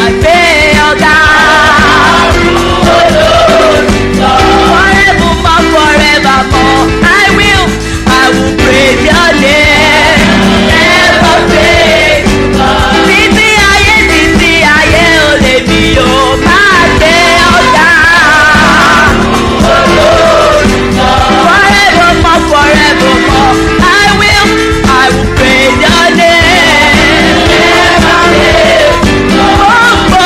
gbé ọ̀gá. Forevermore, forevermore, I will, I will praise your name. Never fail. Títí ayé, títí ayé, ò lè mi ò máa gbé ọ̀gá. Forevermore, forevermore, I will, I will praise your name. Never fail. Gbogbo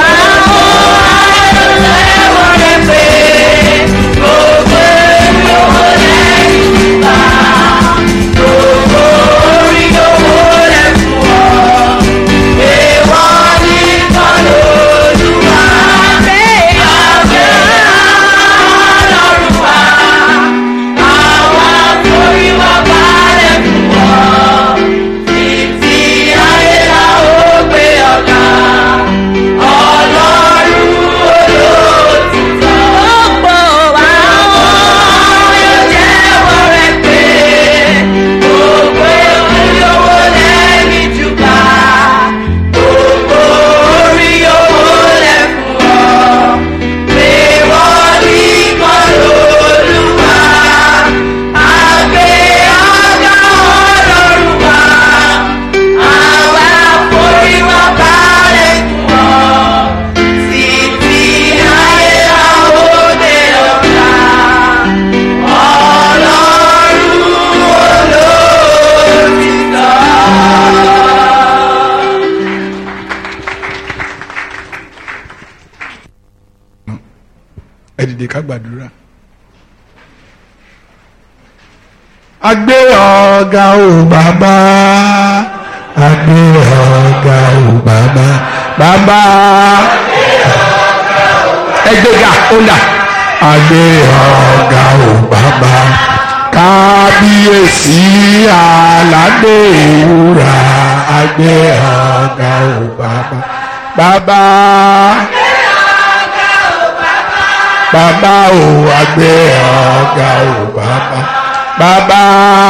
àwọn ẹlẹ́wọ̀n rẹ̀ pé gbogbo owó lẹ́yìn gbà. Gbogbo orí owó lẹ̀ fún ọ. Èèwọ̀ nìkan lòlúwa. Àgbẹ̀ ọlọ́run wa. Àwọn àforíwá balẹ̀ fún ọ. Títí ayé la ó gbé ọ̀gá. Ọlọ́run olóòtítọ́. Gbogbo àwọn yóò jẹ́wọ́ rẹ̀ pé gbogbo olówó lẹ́yìn jùlọ. Gbogbo orí owó lẹ̀ fún ọ. Pé wọ́n ní kan lóluwà. Àgbẹ̀ ọ̀gá ọlọ́run wa. Àwa foríwá balẹ̀ fún ọ. Títí ayé àwòdè ọ̀gá. Ọlọ́run olóòtítọ́. ẹ dìde ká gbàdúrà. a gbé ọ̀gá o bàbá a gbé ọ̀gá o bàbá bàbá ẹ gbéga ó dà a gbé ọ̀gá o bàbá kábíyèsí aládé ìwúrà a gbé ọ̀gá o bàbá bàbá bàbá o àgbẹ̀ ọ̀gá o bàbá bàbá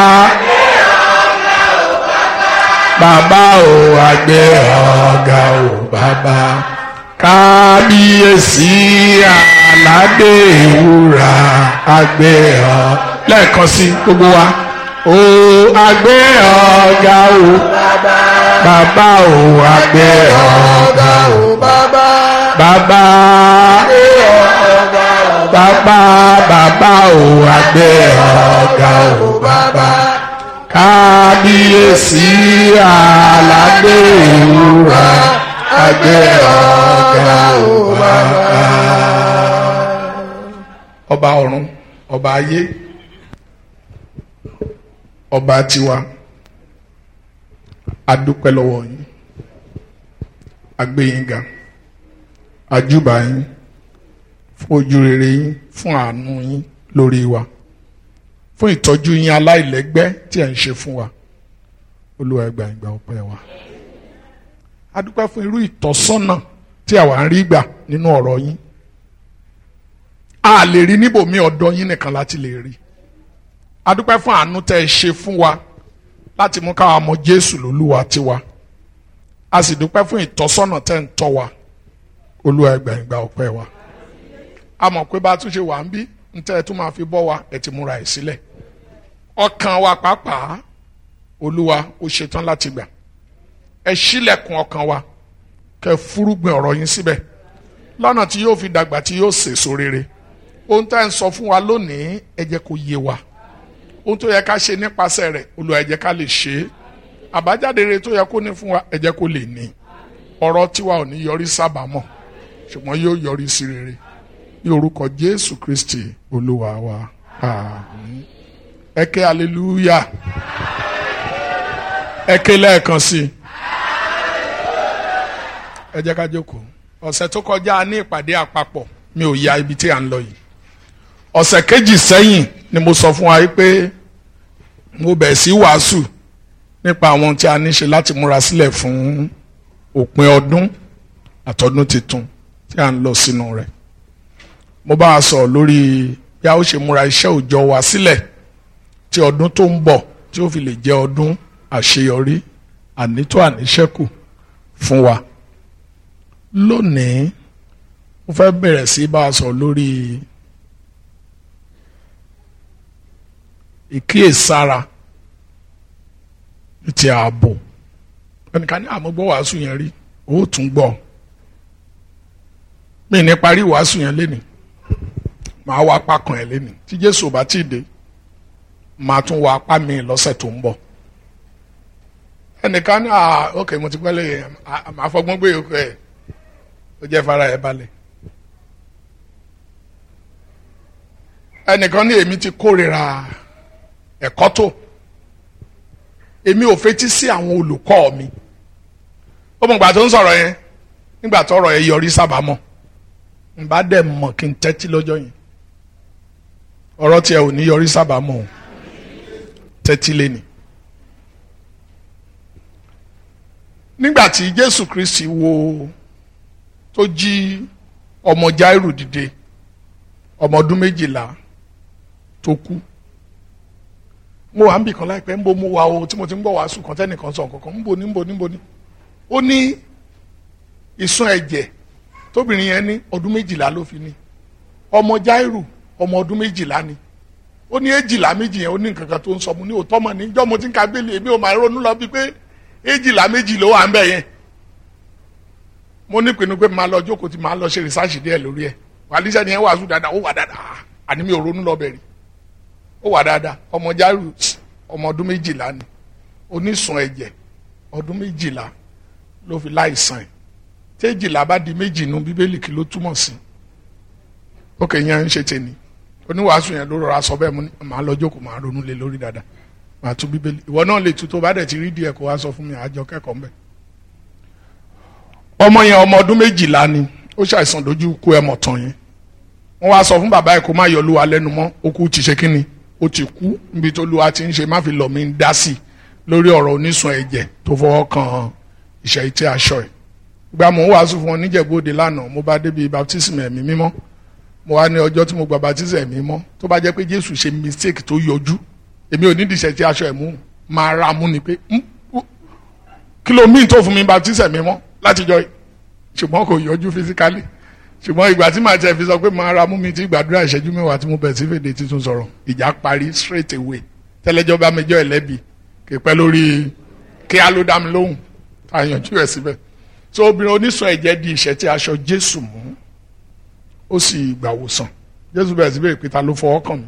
bàbá o àgbẹ̀ ọ̀gá o bàbá kábíyèsí aládé ìwúrà àgbẹ̀ ọ̀ lẹ́ẹ̀kan sí gbogbo wa o àgbẹ̀ ọ̀gá o bàbá o àgbẹ̀ ọ̀gá o bàbá bàbá bàbá bàbá o àgbẹ̀ ọ̀gá o bàbá kábíyèsí aládé ìwúrà àgbẹ̀ ọ̀gá o bàbá. ọba ọ̀run ọba ayé ọba tiwa adúpẹ́ lọ́wọ́ yín agbẹ́yìn ga ajúbà yín fún ojú rere yín fún àánú yín lórí wa fún ìtọ́jú yín aláìlẹ́gbẹ́ tí ẹ̀ ń ṣe fún wa olúwa ẹ gbà ìgbà ọpẹ́ wa a dúpẹ́ fún irú ìtọ́sọ́nà tí àwa ń rí gbà nínú ọ̀rọ̀ yín a lè rí níbòmí ọ̀dọ̀ yín nìkan láti lè rí a dúpẹ́ fún àánú tẹ́ ẹ ṣe fún wa láti mú káwa mọ Jésù lólúwa tiwa a sì dúpẹ́ fún ìtọ́sọ́nà tẹ́ ń tọ́ wa olúwa ẹ gbà ìgbà ọpẹ́ wa a mọ̀ pé bá a tún ṣe wà ń bí ntẹ́ ẹ tún máa fi bọ́ wa ẹ ti múra ẹ̀ sílẹ̀ ọkàn wa pàápàá olúwa ó ṣetán láti gbà ẹ ṣílẹ̀kùn ọkàn wa kẹ́ fúrúgbìn ọ̀rọ̀ yín síbẹ̀ lọ́nà tí yóò fi dàgbà tí yóò sèso rere ohun tá ẹ ń sọ fún wa lónìí ẹ jẹ́ kó yé wa ohun tó yẹ ká ṣe nípasẹ̀ rẹ̀ olúwa ẹ jẹ́ ká lè ṣe é àbájáde rere tó yẹ kó ní fún wa ẹ jẹ́ kó lè ní ọ̀rọ̀ tiwa ò ní yọrí sábàámọ̀ ṣùgbọ́n yóò yọrí sí rere ní orúkọ jésù kristi olúwa wa àmín ẹ ké hallelujah ẹ ké lẹ́ẹ̀kan sí i ẹ jẹ́ ká jókòó ọ̀sẹ̀ tó kọjá ní ìpàdé àpapọ̀ mi ò ya ibi tí à ń lọ yìí ọ̀sẹ̀ kejì sẹ́yìn ni mo sọ fún wa pé mo bẹ̀ sí wàásù nípa àwọn tí a ní ṣe láti múra sílẹ̀ fún òpin ọdún àtọdún tuntun tí a ń lọ sínú rẹ̀ mo bá a sọ lórí bí a ó ṣe múra iṣẹ́ òòjọ́ wa sílẹ̀ tí ọdún tó ń bọ̀ tí ó fi lè jẹ́ ọdún àṣeyọrí ànító àníṣẹ́kù fún wa lónìí mo fẹ́ bẹ̀rẹ̀ sí bá a sọ lórí ìkíyèsára ti ààbò ẹnìkan ní àmúgbọ́ wàásù yẹn rí ó tún gbọ́ mi ní parí wàásù yẹn lénìí màá wá apá kan ẹ̀ lénìí tí Jésù ò bá tí ì dé màá tún wá apá mi lọ́sẹ̀ tó ń bọ̀ ẹnìkan ní ah ok mo ti gbọ́ lẹ́yìn màá fọgbọ́n gbé yòókù ẹ̀ ó jẹ́ fara ẹ̀ balẹ̀ ẹnìkan ní èmi ti kórìíra ẹ̀kọ́ tó èmi ò fetí sí àwọn olùkọ́ mi ó mọ̀ gbà tó ń sọ̀rọ̀ yẹn nígbà tó ọ̀rọ̀ yẹn yọrí sábàámọ̀ n bá dẹ̀ mọ̀ kí n tẹ́tí lọ́jọ́ yẹn ọ̀rọ̀ tiẹ̀ ò ní yọrí sábàámọ̀ o tẹ́tí lẹ́ni. nígbà tí Jésù Kristi wo tó jí ọmọ Jáírù dìde ọmọ ọdún méjìlá tó kú mo wà ń bì kan láìpẹ́ ń bo mo wà o tí mo ti ń bọ̀ wàásù kan tẹ́nìkan sọ nǹkan kan ń bo ní ń bo ní ń bo ní. ó ní ìsun ẹ̀jẹ̀ tóbìnrin yẹn ní ọdún méjìlá ló fi ní ọmọ Jáírù ọmọ ọdún méjìlá ni ó ní èjìlá méjì yẹn ó ní nǹkan kan tó ń sọ mo ní òótọ́ mọ̀ níjọ́ mo ti ń ka bẹ́ẹ̀lì èmi ò máa ronú lọ bíi pé èjìlá méjì ló wà ń bẹ̀ yẹn mo ní pinnu pé màá lọ jókòó tí màá lọ ṣe rìsáàṣì díẹ̀ lórí ẹ̀ wàlíṣẹ́ ni ẹ wàásù dáadáa ó wà dáadáa àní mi ò ronú lọ bẹ̀rẹ̀ ó wà dáadáa ọmọ Jáírù ọmọ ọdún méjìlá ni onísun ẹ̀jẹ̀ ọdún méjìlá ló fi láìsàn ẹ̀ téjìlá bá di méjì nu bíbélì kí ló túmọ̀ sí ókè yẹn ń ṣe tèmi oníwàásù yẹn ló rọra sọ bẹ́ẹ̀ mo ní màá lọ jókòó màá ronú lé lórí dáadáa màá tú bíbélì ìwọ náà lè tú tó bá dẹ̀ ti rí díẹ̀ kó wá sọ fún mi àjọ kẹ́kọ̀ọ́ mbẹ́. ọmọ yẹn ọmọ ọdún méjìlá ni ó ṣàìsàn lójú kú ẹmọ tán yẹn wọ́n wá sọ fún bàbá ẹ̀ kó má yọ lúwa lẹ́nu mọ́ ó kú ti ṣe kínni ó ti kú níbi tó lúwa ti ń ṣe má fi lọ̀ mí ń dá sí lórí ọ̀rọ̀ onísun ẹ̀jẹ̀ tó fọwọ́ kan ìṣẹ́ ìtẹ́ aṣọ ẹ̀ gba mò ń wàásù fún wọn níjẹ̀bú-òde lánàá mo bá débi baptism ẹ̀mí mímọ́ mo wá ní ọjọ́ tí mo gba baptism ẹ̀mí mímọ́ tó bá jẹ́ pé Jésù ṣe mistake tó yọjú èmi ò ní dìṣẹ́ tí aṣọ ẹ̀ mú máa ra mú ni pé kí ló mí tó fún mi baptism ẹ̀mí mímọ́ látijọ́ ṣùgbọ́n kò yọjú physically ṣùgbọ́n ìgbà tí màá tẹ̀ fi sọ pé màá ra mú mi tí gbàdúrà ìṣẹ́jú mẹ́wàá tí mo bẹ̀ sí fèdè títún sọ̀rọ̀ ìjà parí straight away tẹ́lẹ́jọ́ bá mi jọ ẹlẹ́bi kì í pẹ́ lórí kí á ló dá mi lóhùn àyànjú ẹ̀ síbẹ̀ so obìnrin oníṣọ ẹ̀jẹ̀ di ìṣẹ́ tí aṣọ Jésù mú ó sì gbà wòsàn Jésù bẹ̀rẹ̀ sí bèrè pé ta ló fọwọ́ kàn mí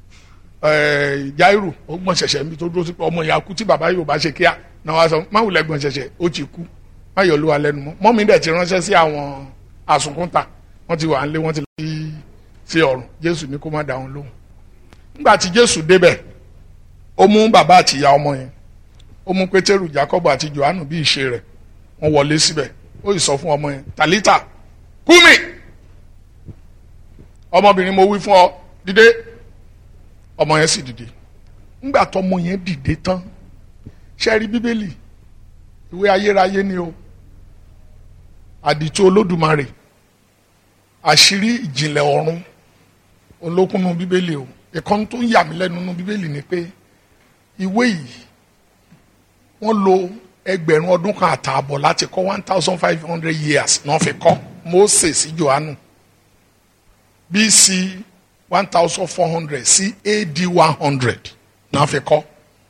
Jáírù ó gbọ̀n ṣẹ̀ṣẹ̀ níbi tó dúró sí pé ọmọ ìyá kú tí bàbá yóò bá ṣe kíá náà wá sọ má wùlẹ̀ gbọ̀n ṣẹ̀ṣẹ̀ ó ti kú má yọ̀ ló wa lẹ́nu mọ́ mọ́mí dẹ̀ ti ránṣẹ́ sí àwọn àsùnkúnta wọ́n ti wà ń lé wọ́n ti lọ sí sí ọ̀run Jésù ní kó má dá wọn lóhùn nígbà tí Jésù débẹ̀ ó mú bàbá àti ìyá ọmọ yẹn ó mú Pétérù Jákọ́bù àti Jòhánù bí ìṣe rẹ̀ wọ́n wọlé síbẹ̀ ó sì sọ fún ọmọ yẹn Tàlítà kúmi ọmọbìnrin mo wí fún ọ dìde ọmọ yẹn sì dìde ńgbà tó ọmọ yẹn dìde tán ṣe rí bíbélì ìwé ayérayé ni o àdìtú olódùmarè àṣírí ìjìnlẹ̀ ọ̀run olókùnú bíbélì o ìkan tó ń yà mí lẹ́nu nínú bíbélì ni pé ìwé yìí wọ́n lo ẹgbẹ̀rún ọdún kan àtààbọ̀ láti kọ́ one thousand five hundred years náà fi kọ́ Mósè sí Jòhánù BC one thousand four hundred sí AD one hundred náà fi kọ́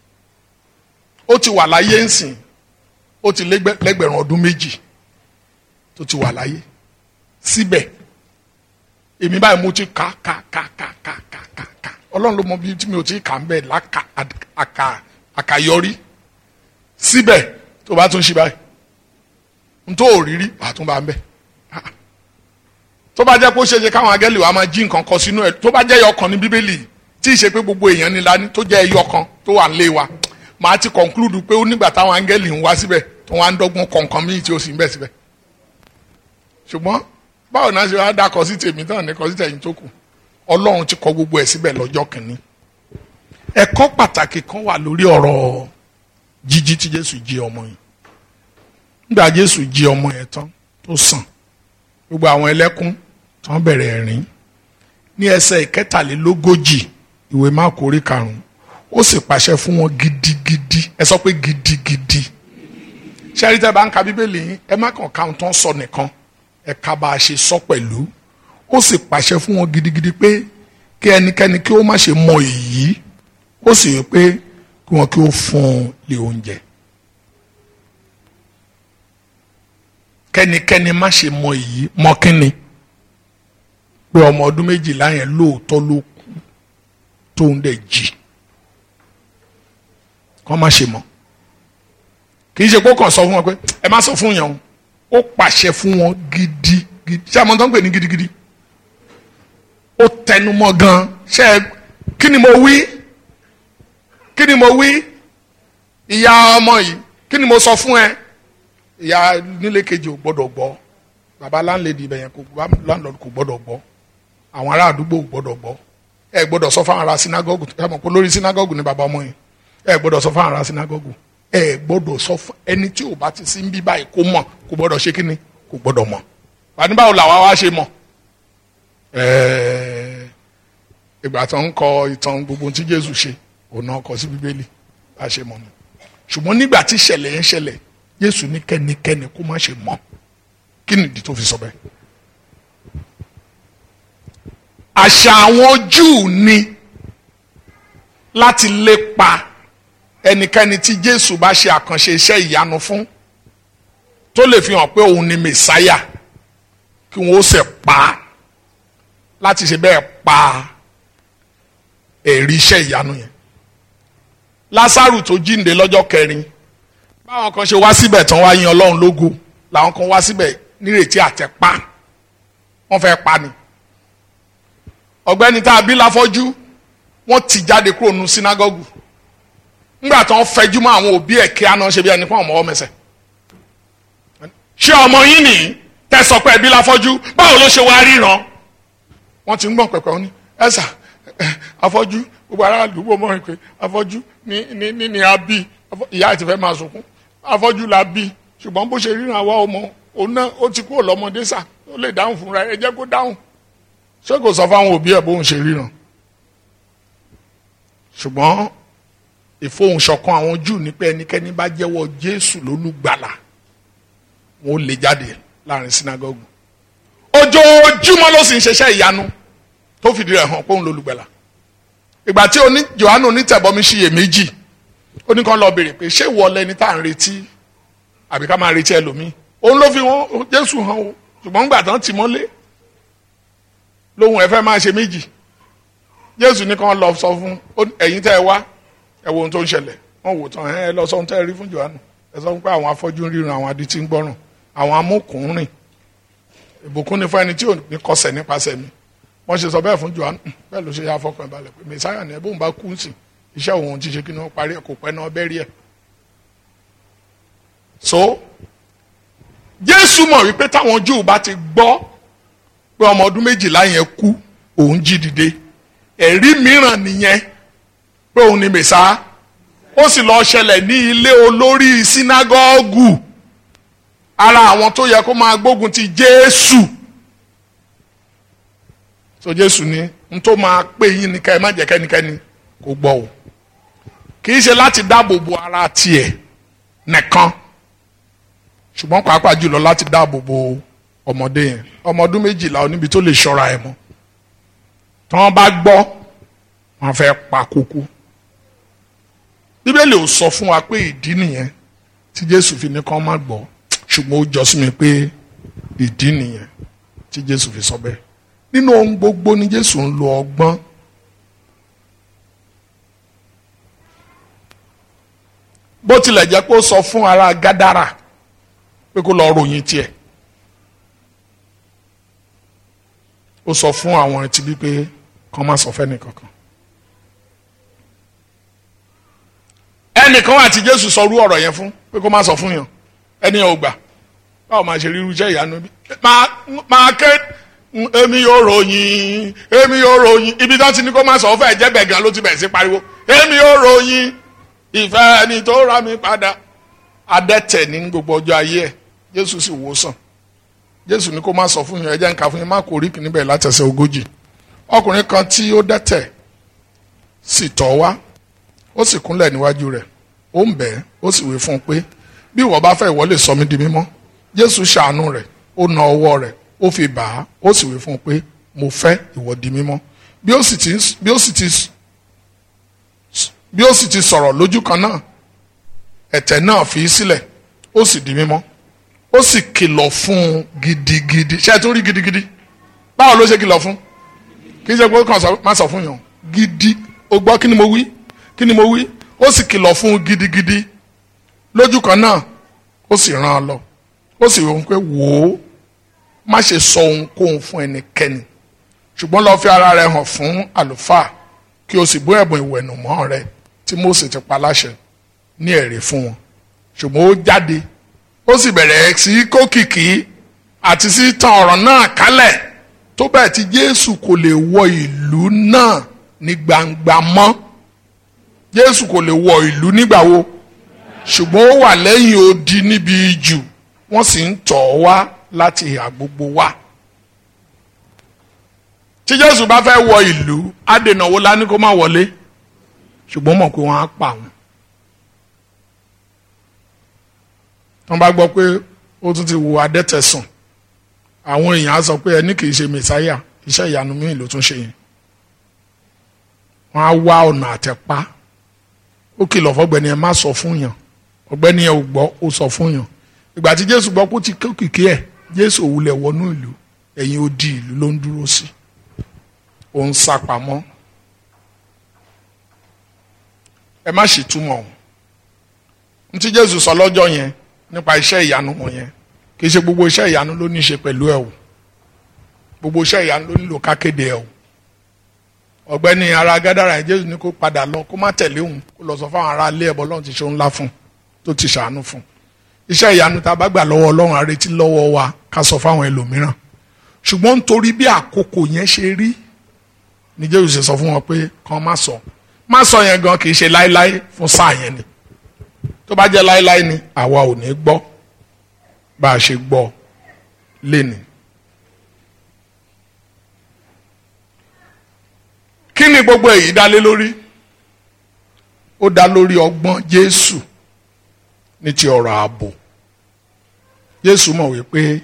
ó ti wà láyé ńsìn ó ti lẹ́gbẹ̀rún ọdún méjì tó ti wà láyé síbẹ̀ èmi báyìí mo ti kà kà kà kà kà kà kà kà ọlọ́run ló mọ bí tí mi ò ti kà ń bẹ̀ láka àkà àkàyọrí síbẹ̀ tó bá tún ṣe báyìí n tó òrírí wàá tún bá ń bẹ̀ tó bá jẹ́ pé ó ṣe ṣe káwọn agẹ́lì wa máa jí nǹkan kan sínú ẹ̀ tó bá jẹ́ ẹyọ kan ní bíbélì tí ì ṣe pé gbogbo èèyàn ni lání tó jẹ́ ẹyọ kan tó wà nílé wa màá ti conclude pé ó nígbà táwọn agẹ́lì ń wá síbẹ̀ tó wá ń dọ́gbọ́n kọ̀ọ̀kan míì tí ó sì ń bẹ̀ síbẹ̀ ṣùgbọ́n báwo náà ṣe wá dákọ sí tèmi tán ní kọ sí tẹ̀yìn tó kù ọlọ́run ti kọ gbogbo ẹ̀ síbẹ̀ lọ́jọ́ kìíní ẹ̀kọ́ pàtàkì kan wà lórí ọ̀rọ̀ jíjí tí jésù jí ọmọ yẹn nígbà jésù jí ọmọ yẹn tán tó sàn gbogbo àwọn ẹlẹ́kún tán bẹ̀rẹ̀ ẹ̀rín ní ẹsẹ̀ ìkẹtàlélógójì ìwé máàkù orí karùn-ún ó sì pàṣẹ fún wọn gidigidi ẹ sọ pé gidigidi ṣẹ́rí tẹ́ bá ń ka bíbélì yín ẹ má kàn káwọn tán sọ nìkan ẹ̀ka bá a ṣe sọ pẹ̀lú ó sì pàṣẹ fún wọn gidigidi pé kí ẹnikẹ́ni kí ó má ṣe mọ èyí ó sì wí pé kí wọn kí ó fún un lé oúnjẹ. kẹ́nikẹ́ni má ṣe mọ èyí mọ kínni pé ọmọ ọdún méjìlá yẹn lóòótọ́ ló kú tóun dẹ̀ jí kọ́ má ṣe mọ̀ kì í ṣe pé ó kàn sọ fún wọn pé ẹ má sọ fún yẹn o ó pàṣẹ fún wọn gidigidi ṣé àmọ́ tó ń pè ní gidigidi ó tẹnumọ́ gan ṣe kí ni mo wí kí ni mo wí ìyá ọmọ yìí kí ni mo sọ fún ẹ ìyá nílé kejì ò gbọ́dọ̀ gbọ́ bàbá láńlẹ́dì ibẹ̀ yẹn kò láńlọ́dù kò gbọ́dọ̀ gbọ́ àwọn ará àdúgbò ò gbọ́dọ̀ gbọ́ ẹ gbọ́dọ̀ sọ fáwọn ará sinagogu ẹ mọ̀ pé lórí sinagogu ni bàbá ọmọ yẹn ẹ gbọ́dọ̀ sọ fáwọn ará sinagogu ẹ gbọ́dọ̀ sọ fún ẹni tí ò bá ti sí ń bí báyìí kó mọ̀ kò gbọ́dọ̀ ṣe kíni kò gbọ́dọ̀ mọ̀ bàní báwo làwa wá ṣe mọ̀ ẹẹ ìgbà tó ń kọ ìtàn gbogbo tí Jésù ṣe òun náà kọ sí Bíbélì bá ṣe mọ̀ nù ṣùgbọ́n nígbà tí ìṣẹ̀lẹ̀ yẹn ṣẹlẹ̀ Jésù ní kẹ́nikẹ́ni kó má ṣe mọ̀ kí nìdí tó fi sọ bẹ́ẹ̀ àṣà àwọn Júù ni láti lépa ẹnikẹ́ni tí Jésù bá ṣe àkànṣe iṣẹ́ ìyanu fún tó lè fi hàn pé òun ni mẹ̀sáyà kí wọ́n ó sì pa á láti ṣe bẹ́ẹ̀ pa ẹ̀rí iṣẹ́ ìyanu yẹn Lásárù tó jíǹde lọ́jọ́ kẹrin báwọn kan ṣe wá síbẹ̀ tán wá yin Ọlọ́run lógo làwọn kan wá síbẹ̀ nírètí àtẹ̀pá wọ́n fẹ́ pa ni ọ̀gbẹ́ni tá a bí láfọ́jú wọ́n ti jáde kúrò nínú sínágọ́gù ńgbà tó ń fẹjú mọ́ àwọn òbí ẹ̀ kí aná ṣe bí ẹni fún ọmọ ọmọ ẹsẹ̀ ṣé ọmọ yín nìyí tẹ̀sọ̀ pé ẹbí láfọ́jú báwo ló ṣe wá ríran wọ́n ti ń gbọ̀n pẹ̀pẹ̀ ní ẹ̀sà afọ́jú gbogbo ará àdúgbò mọ̀ pé afọ́jú ní ní ní ní abí ìyá àti fẹ́ máa sunkún afọ́jú la bí ṣùgbọ́n bó ṣe ríran àwa ọmọ òun náà ó ti kúrò lọ́mọdé sà ó lè dáhùn fúnra ẹ jẹ́ kó dáhùn ṣé kò sọ fáwọn òbí ẹ̀ bóun ṣe ríran ṣùgbọ́n ìfohùnṣọ̀kan àwọn júù ní pé ẹnikẹ́ni bá jẹ́wọ́ jésù lólùgbàlà wọn ò lè jáde láàrin sinagogu ojoojúmọ́ ló sì ń ṣiṣẹ́ ìyanu tó fìdí rẹ̀ hàn pé òun lólùgbàlà ìgbà tí oní johannu onítẹ̀bọmi ṣiyèméjì ó ní kàn lọ béèrè pé ṣé ìwọ lẹni tá à ń retí àbí ká máa retí ẹlòmíì òun ló fi wọn jésù hàn o ṣùgbọ́n ńgbà tán tì mọ́lé lóhun ẹ fẹ́ máa ṣe méjì jésù ní kàn lọ sọ fún ẹ̀yin tẹ́ ẹ wá ẹ wo ohun tó ń ṣẹlẹ̀ wọ́n wò tán ẹ lọ sọ ohun tẹ́ ẹ rí fún johannu ẹ sọ pé àwọn afọ́jú ń ríran àwọn adití ń gbọ́ràn àwọn amúkùnrin ìbùkún ni fún ẹni tí ò ní kọsẹ̀ nípasẹ̀ mi wọ́n ṣe sọ bẹ́ẹ̀ fún johannu bẹ́ẹ̀ ló ṣe yá fọkàn balẹ̀ pé mẹsáyà ni ẹ bóun bá kú sí iṣẹ́ òun ti ṣe kí ni wọ́n parí ẹ̀ kò pẹ́ náà bẹ́ẹ̀ rí ẹ̀. so jésù mọ̀ wípé táwọn júù bá ti gbọ́ pé ọmọ ọdún méjìlá yẹn kú òun jí dìde ẹ̀rí mìíràn nìyẹn pé òun ni mẹ̀sá ó sì lọ ṣẹlẹ̀ ní ilé olórí sínágọ́gù ara àwọn tó yẹ kó máa gbógun ti jésù so jésù ní n tó máa pè yín ní ká ẹ má jẹ́ kẹ́nikẹ́ni kó gbọ́ o kì í ṣe láti dáàbò bo ara tiẹ̀ nìkan ṣùgbọ́n pàápàá jùlọ láti dáàbò bo ọmọdé yẹn ọmọ ọdún méjìlá oníbi tó lè ṣọ́ra ẹ̀ mọ́ tí wọ́n bá gbọ́ wọ́n fẹ́ pa kúkú bíbélì ò sọ fún wa pé ìdí nìyẹn tí jésù fi ní kán má gbọ́ ṣùgbọ́n ó jọ sí mi pé ìdí nìyẹn tí jésù fi sọ bẹ́ẹ̀ nínú ohun gbogbo ni jésù ń lo ọgbọ́n bó tilẹ̀ jẹ́ pé ó sọ fún ara gádàrà pé kó lọ ròyìn tiẹ̀ ó sọ fún àwọn ẹtì bí pé kán má sọ fẹ́ni kankan ẹnìkan wà tí jésù sọ rú ọ̀rọ̀ yẹn fún pé kó má sọ fún yàn ẹni yẹn ò gbà báwo máa ṣe ríru iṣẹ́ ìyanu bí máa ké èmi yóò ròyìn èmi yóò ròyìn ibi tó ti ní kó má sọ fẹ́ jẹ́ bẹ̀ gan ló ti bẹ̀ sí pariwo èmi yóò ròyìn ìfẹ́ ẹni tó ra mi padà adẹ́tẹ̀ ní gbogbo ọjọ́ ayé ẹ̀ jésù sì wò sàn jésù ní kó má sọ fún yín ẹ jẹ́ n kà fún yín má kó oríkì níbẹ̀ látẹ̀sẹ̀ ogójì ọkùnrin kan tí ó dẹ́tẹ̀ sì tọ̀ wá ó sì kúnlẹ̀ níwájú rẹ̀ ó ń bẹ̀ ẹ́ ó sì wí fún un pé bí ìwọ bá fẹ́ ìwọ lè sọ mí di mímọ́ jésù ṣàánú rẹ̀ ó na ọwọ́ rẹ̀ ó fi bà á ó sì wí fún un pé mo fẹ́ ìwọ di mímọ́ bí ó sì ti bí ó sì ti bí ó sì ti sọ̀rọ̀ lójú kan náà ẹ̀tẹ̀ náà fi í sílẹ̀ ó sì di mímọ́ ó sì kìlọ̀ fún un gidigidi ṣé ẹ tó rí gidigidi báwo ló ṣe kìlọ̀ fún kì í ṣe pé ó kàn má sọ fún yàn gidi ó gbọ́ kí ni mo wí kí ni mo wí ó sì kìlọ̀ fún un gidigidi lójú kan náà ó sì rán an lọ ó sì wọ́n pé wò ó má ṣe sọ ohunkóhun fún ẹnikẹ́ni ṣùgbọ́n lọ́ọ́ fi ara rẹ hàn fún àlùfáà kí o sì bó ẹ̀bùn ìwẹ̀nùmọ́ rẹ tí Mósè ti pa láṣẹ ní ẹ̀rí fún wọn ṣùgbọ́n ó jáde ó sì bẹ̀rẹ̀ sí kó kìkì àti sí tan ọ̀rọ̀ náà kálẹ̀ tó bẹ́ẹ̀ tí Jésù kò lè wọ ìlú náà ní gbangba mọ́ Jésù kò lè wọ ìlú nígbà wo ṣùgbọ́n ó wà lẹ́yìn odi níbi jù wọ́n sì ń tọ̀ ọ́ wá láti ìhà gbogbo wá. tí Jésù bá fẹ́ wọ ìlú adènà wo la ní kó má wọlé ṣùgbọ́n mọ̀ pé wọ́n á pa wọn. wọ́n bá gbọ́ pé ó tún ti wo adẹ́tẹ̀sùn àwọn èèyàn á sọ pé ẹni kì í ṣe mẹsáyà iṣẹ́ ìyanu míì ló tún ṣe yẹn. wọ́n á wá ọ̀nà àtẹ̀pá ó kìlọ̀ fọ́gbẹ́ni ẹ má sọ fún yàn ọ̀gbẹ́ni ẹ ò gbọ́ ó sọ fún yàn ìgbà tí jésù gbọ́ kó ti kékèké ẹ̀ jésù òwúlẹ̀ wọnú ìlú ẹ̀yìn odi ìlú ló ń dúró sí ó ń sá pamọ́ ẹ má sì túmọ̀ ọ̀hún ní tí jésù sọ lọ́jọ́ yẹn nípa iṣẹ́ ìyanu wọ̀nyẹn kì í ṣe gbogbo iṣẹ́ ìyanu ló ní í ṣe pẹ̀lú ẹ̀ o gbogbo iṣẹ́ ìyanu ló nílò kákéde ẹ̀ o ọ̀gbẹ́ni ara gádàrà jésù ní kó padà lọ kó má tẹ̀lé òun kó lọ sọ fáwọn ará ilé ẹbọ lọ́run ti ṣe ńlá fún tó ti ṣàánú fún iṣẹ́ ìyanu tá a bá gbà lọ́wọ́ ọlọ́run àrètí lọ́wọ́ wa ká sọ fáwọn ẹlòmíràn ṣùgbọ́n nítorí bí àkókò yẹn ṣe rí ni jésù ṣe sọ fún wọn pé kàn má sọ má sọ yẹn gan kì í ṣe láéláé fún sáà yẹn ni tó bá jẹ́ láéláé ni àwa ò ní gbọ́ bá a ṣe gbọ́ lénìí. kí ni gbogbo èyí dá lé lórí ó dá lórí ọgbọ́n jésù ní ti ọ̀rọ̀ ààbò jésù mọ̀ wípé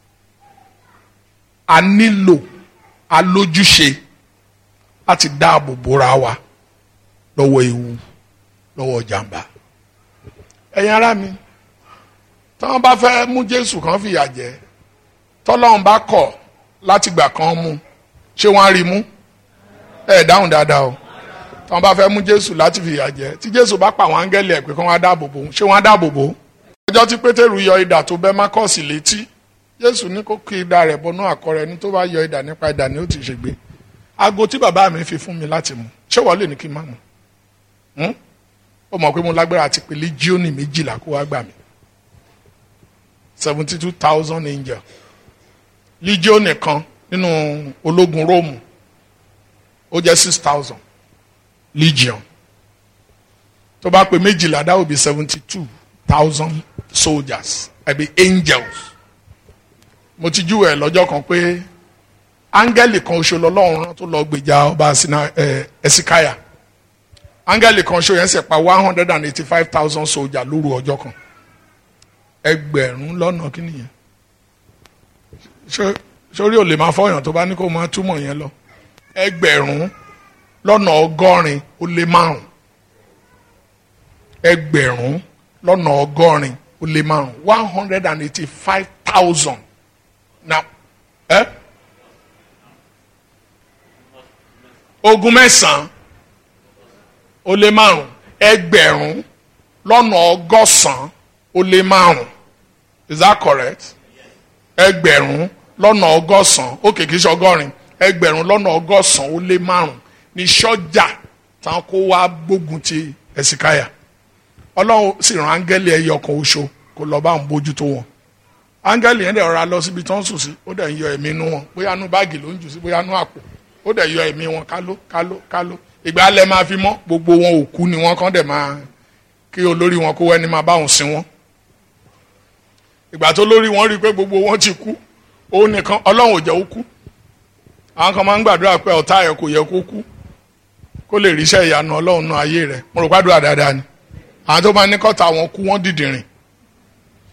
a nílò alójúṣe láti dáàbò bóra wa lọ́wọ́ ewu lọ́wọ́ jàǹbá ẹ̀yin ará mi tí wọ́n bá fẹ́ mú jésù kan fìyà jẹ tọ́lọ́run bá kọ̀ láti gbà kan mú ṣé wọ́n á rí mú ẹ dáhùn dáadáa o tí wọn bá fẹ́ mú jésù láti fìyà jẹ tí jésù bá pa àwọn áńgẹ́lì ẹ̀ pé kí wọ́n á dáàbò bò ṣé wọ́n á dáàbò bò ọjọ́ tí pétérù yọ idà tó bẹ́ mákọ́ọ̀sì létí jésù ní kó kí idà rẹ̀ bọnú àkọ́rẹ́ ní tó bá yọ idà nípa idà ni ó ti ṣègbè aago tí bàbá mi fi fún mi láti mú ṣé wọ́n lè ní kí n má mú ó mọ̀ pé mo lágbára àti pé líjíọ́nì méjìlá kó wá gbà mí seventy two thousand angel líjíọ́nì kan nínú ológun róòmù ó jẹ́ six thousand legion tó bá pè méjìlá that will be seventy two thousand soldiers àbí angels mo ti júwèé ẹ̀ lọ́jọ́ kan pé áńgẹ́lì kan oṣù lọ́lọ́run rán tó lọ gbèjà ọba ẹ̀sìkáyà áńgẹ́lì kan oṣù yẹn sì pa one hundred and eighty five thousand soldiers lóru ọjọ́ kan ẹgbẹ̀rún lọ́nà kí nìyẹn sórí ò lè máa fọyàn tó bá ní kó máa túmọ̀ yẹn lọ ẹgbẹ̀rún lọ́nà ọgọ́rin ó lé márùn ẹgbẹ̀rún lọ́nà ọgọ́rin ó lé márùn one hundred and eighty five thousand now ẹ eh? ogun mẹ́sàn-án ó lé márùn ẹgbẹ̀rún lọ́nà ọgọ́sàn-án ó lé márùn is that correct ẹgbẹ̀rún lọ́nà ọgọ́sàn-án ó kìí ṣe ọgọ́rin ẹgbẹ̀rún lọ́nà ọgọ́sàn-án ó lé márùn ní sọ́jà táwọn kó wá gbógun ti ẹ̀sìkáyà ọlọ́run sì rán áńgẹ́lì ẹyọ kan oṣù kó lọ́ọ́ bá ń bójútó wọn áńgẹ́lì yẹn dẹ̀ rọra lọ síbi tó ń sùn sí ó dẹ̀ ń yọ ẹ̀mí inú wọn bóyá inú báàgì ló ń jù sí bóyá inú àpò ó dẹ̀ yọ ẹ̀mí wọn káló káló káló ìgbà alẹ́ máa fi mọ́ gbogbo wọn òkú ni wọ́n kàn dẹ̀ máa kí olórí wọn kó wẹ́ni máa bá wọn sin wọn ìgbà tó lórí wọn rí i pé gbogbo wọn ti kú òun nìkan ọlọ́run ò jẹ́ ó kú àwọn kan máa ń gbàdúrà pé ọ̀tá ẹ̀ kò yẹ kó kú kó lè ríṣẹ́ ìyanu ọlọ́run náà ayé rẹ̀ mo rò gbàdúrà dáadáa ni àwọn tó máa ní kọ́ta wọn kú wọ́n dìdìrìn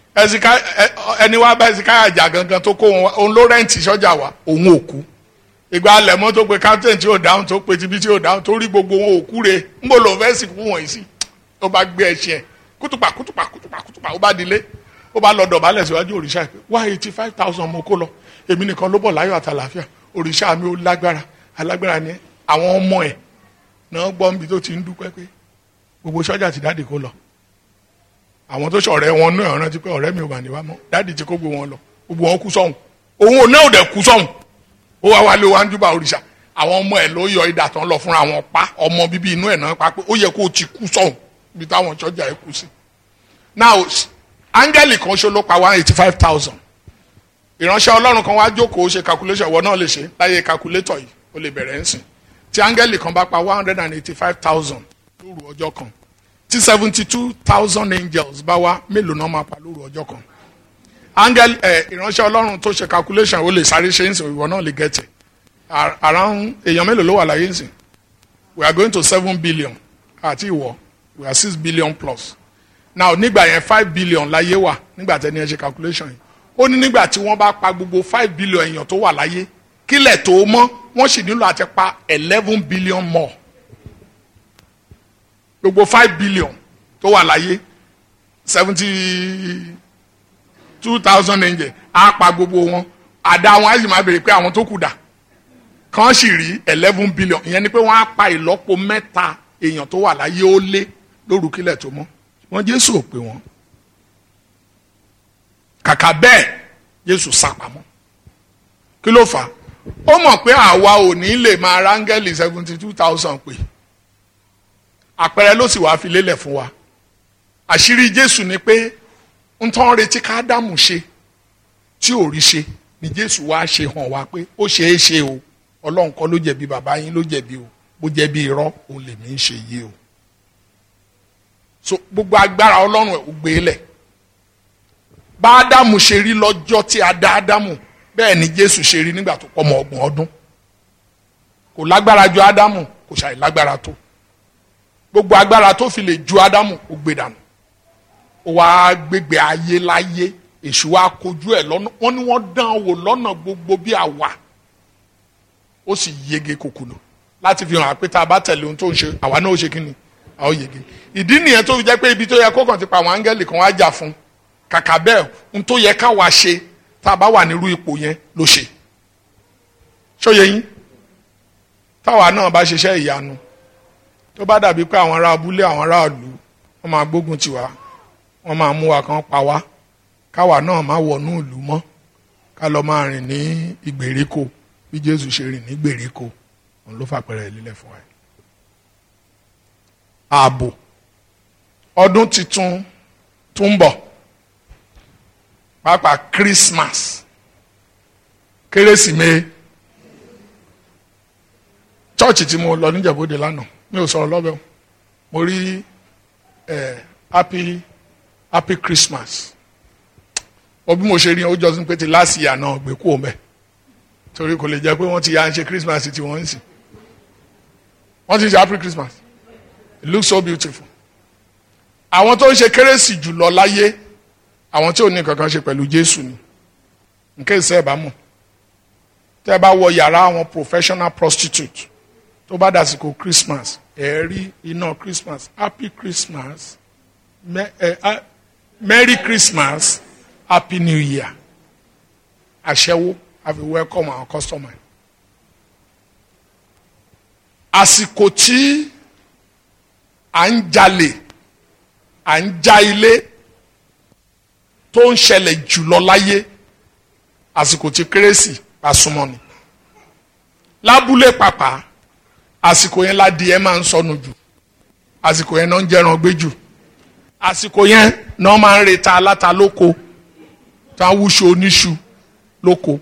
ẹsìká ẹni wá bá ẹsìká àjà gangan tó kó wọn wá òun ló rẹ́ǹtì sọ́jà wa òun ò kú ìgbà alẹ̀mọ́ tó pe captain tí ò dáhùn tó pe tibí tí ò dáhùn tó rí gbogbo wọn ò kú re ń bò lò fẹ́ sìnkú wọ̀nyí sí ó bá gbé ẹṣin ẹ̀ kútùpà kútùpà kútùpà kútùpà ó bá dilé ó bá lọ dọ̀bálẹ̀ síwájú òrìṣà pé wá eighty five thousand mo kó lọ èmi nìkan ló bọ̀ láyọ̀ àtàlàáfíà òrìṣà mi ó lágbára alágbára ni àwọn ọmọ ẹ̀ náà gbọ́ níbi tó ti ń dúpẹ́ pé gbogbo sọ́jà ti dáàdì kó lọ àwọn tó ṣọ̀rẹ́ wọn náà rántí pé ọ̀rẹ́ mi ò mà ní wá mọ́ dáàdì ti kó gbogbo wọn lọ gbogbo wọn kú sọ́hùn òun ò náà ò dẹ̀ kú sọ́hùn ó wá wálé wá ń júbà òrìṣà àwọn ọmọ ẹ̀ ló yọ idà tán lọ fúnra wọn pa ọmọ bíbí inú ẹ̀ náà pa pé ó yẹ kó o ti kú sọ́hùn ibi táwọn sọ́jà ẹ̀ kú sí. now áńgẹ́lì kan ṣo ló pa one eighty five thousand ìránṣẹ́ ọlọ́run kan wá jókòó ṣe calculation ìwọ náà lè ṣe láyé calculator yìí ó lè bẹ̀rẹ̀ ń sìn tí áńgẹ́lì kan bá pa one hundred and eighty five thousand lóru ọjọ́ kan tí seventy two thousand angels bá wá mélòó náà máa pa lóru ọjọ́ kan áńgẹ́lì ẹ̀ ìránṣẹ́ ọlọ́run tó ṣe calculation ó lè sáré ṣe ń sìn ìwọ náà lè gẹ̀tẹ̀ around èèyàn mélòó ló wà láyé ń sìn we are going to seven billion àti ìwọ we are six billion plus now nígbà yẹn five billion láyé wà nígbà tẹ́ni ẹ ṣe calculation yìí ó ní nígbà tí wọ́n bá pa gbogbo five billion èèyàn tó wà láyé kílẹ̀ tó mọ́ wọ́n sì nílò àti pa eleven billion more gbogbo five billion tó wà láyé seventy two thousand angel á pa gbogbo wọn àdá wọn á sì máa béèrè pé àwọn tó kù dà kàn sì rí eleven billion ìyẹn ni pé wọ́n á pa ìlọ́po mẹ́ta èèyàn tó wà láyé ó lé lóru kílẹ̀ tó mọ́ wọ́n Jésù ò pé wọ́n kàkà bẹ́ẹ̀ Jésù sápamọ́ kí ló fà á ó mọ̀ pé àwa ò ní lè máa rángẹ́lì seventy two thousand pé àpẹẹrẹ ló sì wá fi lélẹ̀ fún wa àṣírí Jésù ni pé ń tán retí ká Ádámù ṣe tí ò rí ṣe ni Jésù wá ṣe hàn wá pé ó ṣeé ṣe o Ọlọ́run kọ́ ló jẹ̀bi bàbá yín ló jẹ̀bi o bó jẹ̀bi irọ́ òun lèmi ń ṣe yé o so gbogbo agbára Ọlọ́run ẹ̀ ò gbé lẹ̀ bá Ádámù ṣe rí lọ́jọ́ tí a dá Ádámù bẹ́ẹ̀ ni Jésù ṣe rí nígbà tó pọ̀ mọ́ ọgbọ̀n ọdún kò lágbára ju Ádámù kò ṣàì lágbára tó gbogbo agbára tó fi lè ju Ádámù ó gbé dànù ó wá gbégbé ayé láyé èṣù wa kojú ẹ̀ lọ́nà wọ́n ní wọ́n dán wò lọ́nà gbogbo bí àwa ó sì yege kòkòrò láti fi hàn pé tá a bá tẹ̀lé ohun tó ń ṣe àwa náà ó ṣe kí ni a ó yege ìdí nìyẹn tó fi jẹ́ pé ibi tó yẹ kó kàn ti pa àwọn áńgẹ́lì kan wá jà fún kàkà bẹ́ẹ̀ ohun tó yẹ káwa ṣe tá a bá wà nírú ipò yẹn ló ṣe ṣóye yín táwa náà bá ṣiṣẹ́ ìyanu tó bá dàbí pé àwọn ará abúlé àwọn ará ìlú wọ́n máa gbógun tiwa wọ́n máa mú wa kan pa wá káwa náà má wọnú ìlú mọ́ ká lọ máa rìn ní ìgbèríko bí Jésù ṣe rìn ní ìgbèríko òun ló fàpẹrẹ lílẹ̀ fún wa. ààbò ọdún tuntun tó ń bọ̀ pàápàá Christmas kérésìmesì chọ́ọ̀chì tí mo lọ níjàbọ̀dé lánàá mi ò sọ̀rọ̀ lọ́bẹ̀ mo rí ẹ̀ happy happy Christmas o bí mo ṣe rí o jọ sí pé ti last year náà gbé kú òun bẹ́ẹ̀ torí kò lè jẹ́ pé wọ́n ti yá ń ṣe Christmas tí wọ́n ń sìn wọ́n ti ṣe happy Christmas it looks so beautiful àwọn tó ń ṣe kérésì jùlọ láyé àwọn tí ò ní kankan ṣe pẹ̀lú Jésù ni nǹkan ìṣe ẹ̀ bá mọ̀ tẹ́ ẹ bá wọ yàrá àwọn professional prostitute tó bá dàsìkò Christmas ẹ̀ rí iná Christmas happy Christmas me, eh, uh, Merry Christmas Happy New Year aṣẹ́wó have a welcome our customer àsìkò tí à ń jalè à ń já ilé tó ń ṣẹlẹ̀ jùlọ láyé àsìkò tí kérésì bá súnmọ́ ni lábúlé pàpà àsìkò yẹn ládìẹ máa ń sọnù jù àsìkò yẹn náà ń jẹran gbé jù àsìkò yẹn náà máa ń reta aláta lóko tá a wúṣọ oníṣu lóko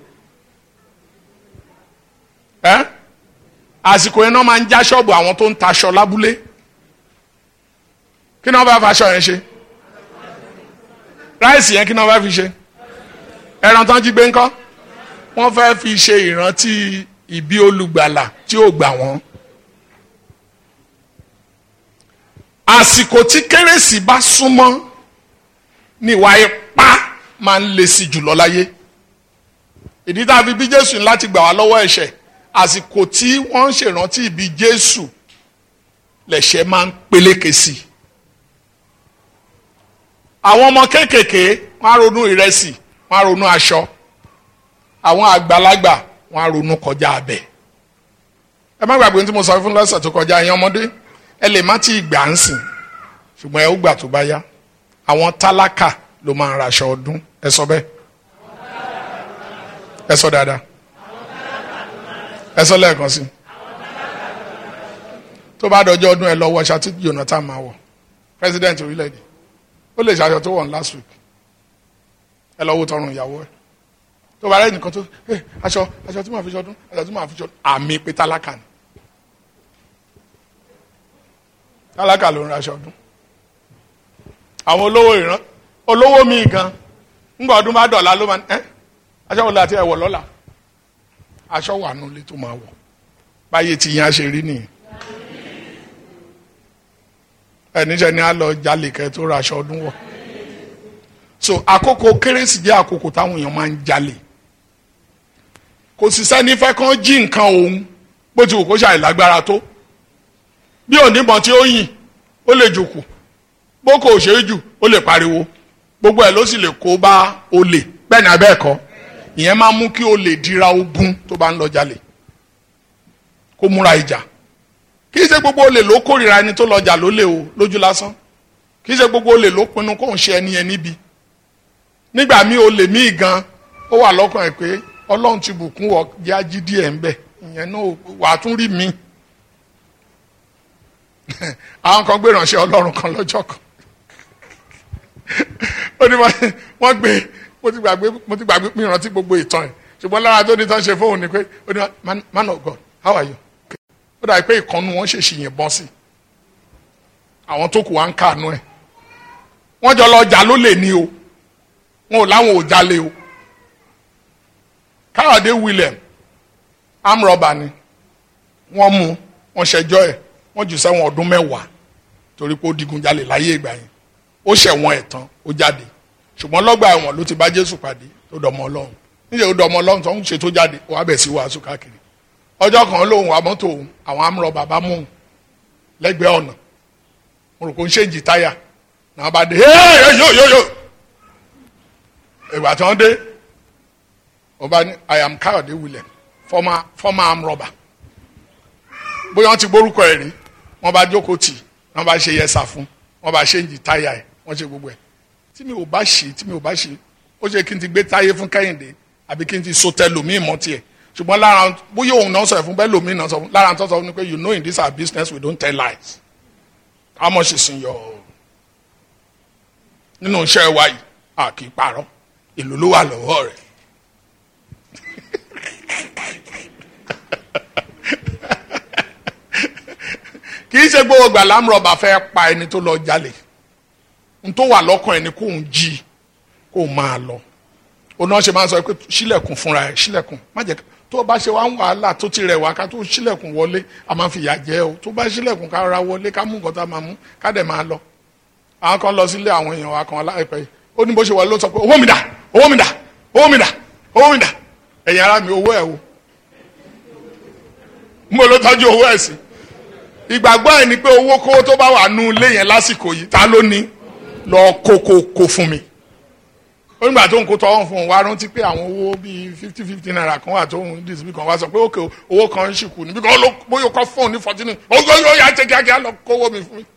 ẹ àsìkò yẹn náà máa ń já ṣọ́ọ̀bù àwọn tó ń taṣọ lábúlé kí náà bá faṣọ yẹn ṣe ráìsì yẹn kí náà bá fi ṣe ẹran tán jí gbé ńkọ́ wọ́n fẹ́ fi ṣe ìrántí ìbí olùgbàlà tí ò gbà wọ́n. àsìkò tí kérésì bá súnmọ́ ní ìwà ipá máa ń le sí jùlọ láyé ìdí tá a fi bí jésù ní láti gbà wá lọ́wọ́ ẹ̀ṣẹ̀ àsìkò tí wọ́n ń ṣèrántí ìbí jésù lẹ̀ṣẹ̀ máa ń peléke sí i àwọn ọmọ kéékèèké wọ́n á ronú ìrẹsì wọ́n á ronú aṣọ àwọn àgbàlagbà wọ́n á ronú kọjá abẹ ẹ má gbàgbé tí mo sọ fún lọ́sẹ̀ tó kọjá ẹ̀yin ọmọdé ẹ lè má tí ì gbà ń sìn ṣùgbọ́n ẹ ó gbà tó bá yá àwọn tálákà ló máa ń raṣọ ọdún ẹ sọ bẹ́ẹ̀ ẹ sọ dáadáa ẹ sọ lẹ́ẹ̀kan sí tó bá dọjọ́ ọdún ẹ lọ wọ ṣáà tí Jonathan máa wọ̀ president orílẹ̀-èdè ó lè ṣaṣọ tó wọ̀ ní last week ẹ lọ wo tọrùn ìyàwó ẹ tó bá rẹ nìkan tó ẹ aṣọ aṣọ tí màá fi ṣọdún aṣọ tí màá fi ṣọdún àmì pé tálákà ni tálákà ló ń raṣọ ọdún àwọn olówó ìran olówó míì gan ńgbà ọdún bá dọ̀la ló máa ẹ aṣọ wo la ti ẹ wọ̀ lọ́la aṣọ wà nulẹ̀ tó máa wọ̀ báyé tí yẹn á ṣe rí nìyẹn ẹníṣẹ́ ni a lọ jalè kẹ́ tó ra aṣọ ọdún wọ̀ so àkókò kérésì jẹ́ àkókò táwọn èèyàn máa ń jalè kò sì sẹ́ni fẹ́ kàn jí nǹkan òun bó ti wù kó ṣàì lágbára tó bí onímọ̀ tí ó yìn ó lè jòkù bó kò ṣe é jù ó lè pariwo gbogbo ẹ̀ ló sì lè kó bá olè bẹ́ẹ̀ ni abẹ́ ẹ̀kọ́ ìyẹn máa mú kí olè dira ogun tó bá ń lọ jalè kó múra ìjà kì í ṣe gbogbo olè ló kórìíra ẹni tó lọjà lólè o lójú lásán kì í ṣe gbogbo olè ló pinnu kó ń ṣe ẹni yẹn níbi nígbà míì olè míì gan ó wà lọ́kàn ẹ̀ pé ọlọ́run ti bùkún wọ jẹ́ ají díẹ̀ ń bẹ̀ ìyẹn náà wàá tún rí mi àwọn kan gbé ìránṣẹ́ ọlọ́run kan lọ́jọ́ kan ó ní wọ́n gbé mo ti gbàgbé mo ti gbàgbé mi rántí gbogbo ìtàn ẹ̀ ṣùgbọ́n lára tó ní tán ṣe fóun ni pé ó ní man of God how are you ó dàbí pé ìkànnù wọn ṣèṣì yìnbọn sí àwọn tó kù wá ń kànú ẹ wọ́n jọ lọ jà ló lè ní o wọn ò láwọn ò jalè o káyọ̀dé William amrọ̀bà ni wọ́n mú wọ́n ṣẹjọ́ ẹ̀ wọ́n jù sẹ́wọ̀n ọdún mẹ́wàá torí pé ó digun jalè láyé ìgbà yẹn ó ṣẹ̀wọ̀n ẹ̀ tán ó jáde ṣùgbọ́n lọ́gbà ẹ̀wọ̀n ló ti bá Jésù pàdé tó dọmọ Ọlọ́run níjẹ́ ó dọmọ Ọlọ́run tó ń ṣe tó jáde ó wá bẹ̀ sí wàásù káàkiri ọjọ́ kan lóhùn wa mọ́tò òun àwọn amúrọ̀ bàbá mú un lẹ́gbẹ̀ẹ́ ọ̀nà mo rò pé ń ṣèǹjì táyà náà bá dé yóò yóò yóò ìgbà tí wọ́n dé ọba ní I am Káyọ̀dé William former former amrọ̀bà bóyá wọ́n ti gbórúkọ ẹ̀ rí wọ́n bá jókòó tì wọ́n bá ṣe yẹsà fún wọ́n bá ṣèǹjì táyà ẹ̀ wọ́n ṣe gbogbo ẹ̀ tí mi ò bá ṣe tí mi ò bá ṣe ó ṣe kí n ti gbé táyé fún Kẹ́hìndé àbí kí n ti so tẹlòmíì mọ́ tiẹ̀ ṣùgbọ́n lára bóyá òun náà sọ ẹ̀ fún bẹ́ẹ̀ lómi náà sọ fún lára tó sọ fún mi pé you know in this our business we don't tell lies how much is in your nínú iṣẹ́ wa yìí a kì í parọ́ èlò ló wà lọ́wọ́ rẹ̀ kì í ṣe gbogbo gbà lámúrọ̀bà fẹ́ pa ẹni tó lọ jalè n tó wà lọ́kàn ẹni kó ń jí kó máa lọ òun náà ṣe máa ń sọ pé ṣílẹ̀kùn fúnra ẹ̀ ṣílẹ̀kùn má jẹ́ tó bá ṣe wá ń wàhálà tó ti rẹ̀ wá ká tó ṣílẹ̀kùn wọlé a máa fi ìyà jẹ o tó bá ṣílẹ̀kùn ká ra wọlé ká mú nǹkan tá a máa mú ká dẹ̀ máa lọ. àwọn kan lọ sílé àwọn èèyàn wa kan láìpẹ́ yìí ó ní bó ṣe wọlé ló sọ pé owó mi dà owó mi dà owó mi dà owó mi dà ẹ̀yin ara mi owó ẹ̀ o. mo ló tọ́jú owó ẹ̀ sí. ìgbàgbọ́ ẹ̀ ni pé owó kówó tó bá wà nú ilé yẹn lásìkò yìí ta ló ní lọ kókó kó fún mi onígbà tó ń kó tọwọ́n fún un wá rántí pé àwọn owó bíi fifty fifty naira kan wà tó ń dìsí kan wá sọ pé òkè owó kan ń ṣìkù níbi kan ló bóyá kọ́ fóun ní fourteen ó yọ yọ ya jẹ kíákíá lọ kówó mi fún mi.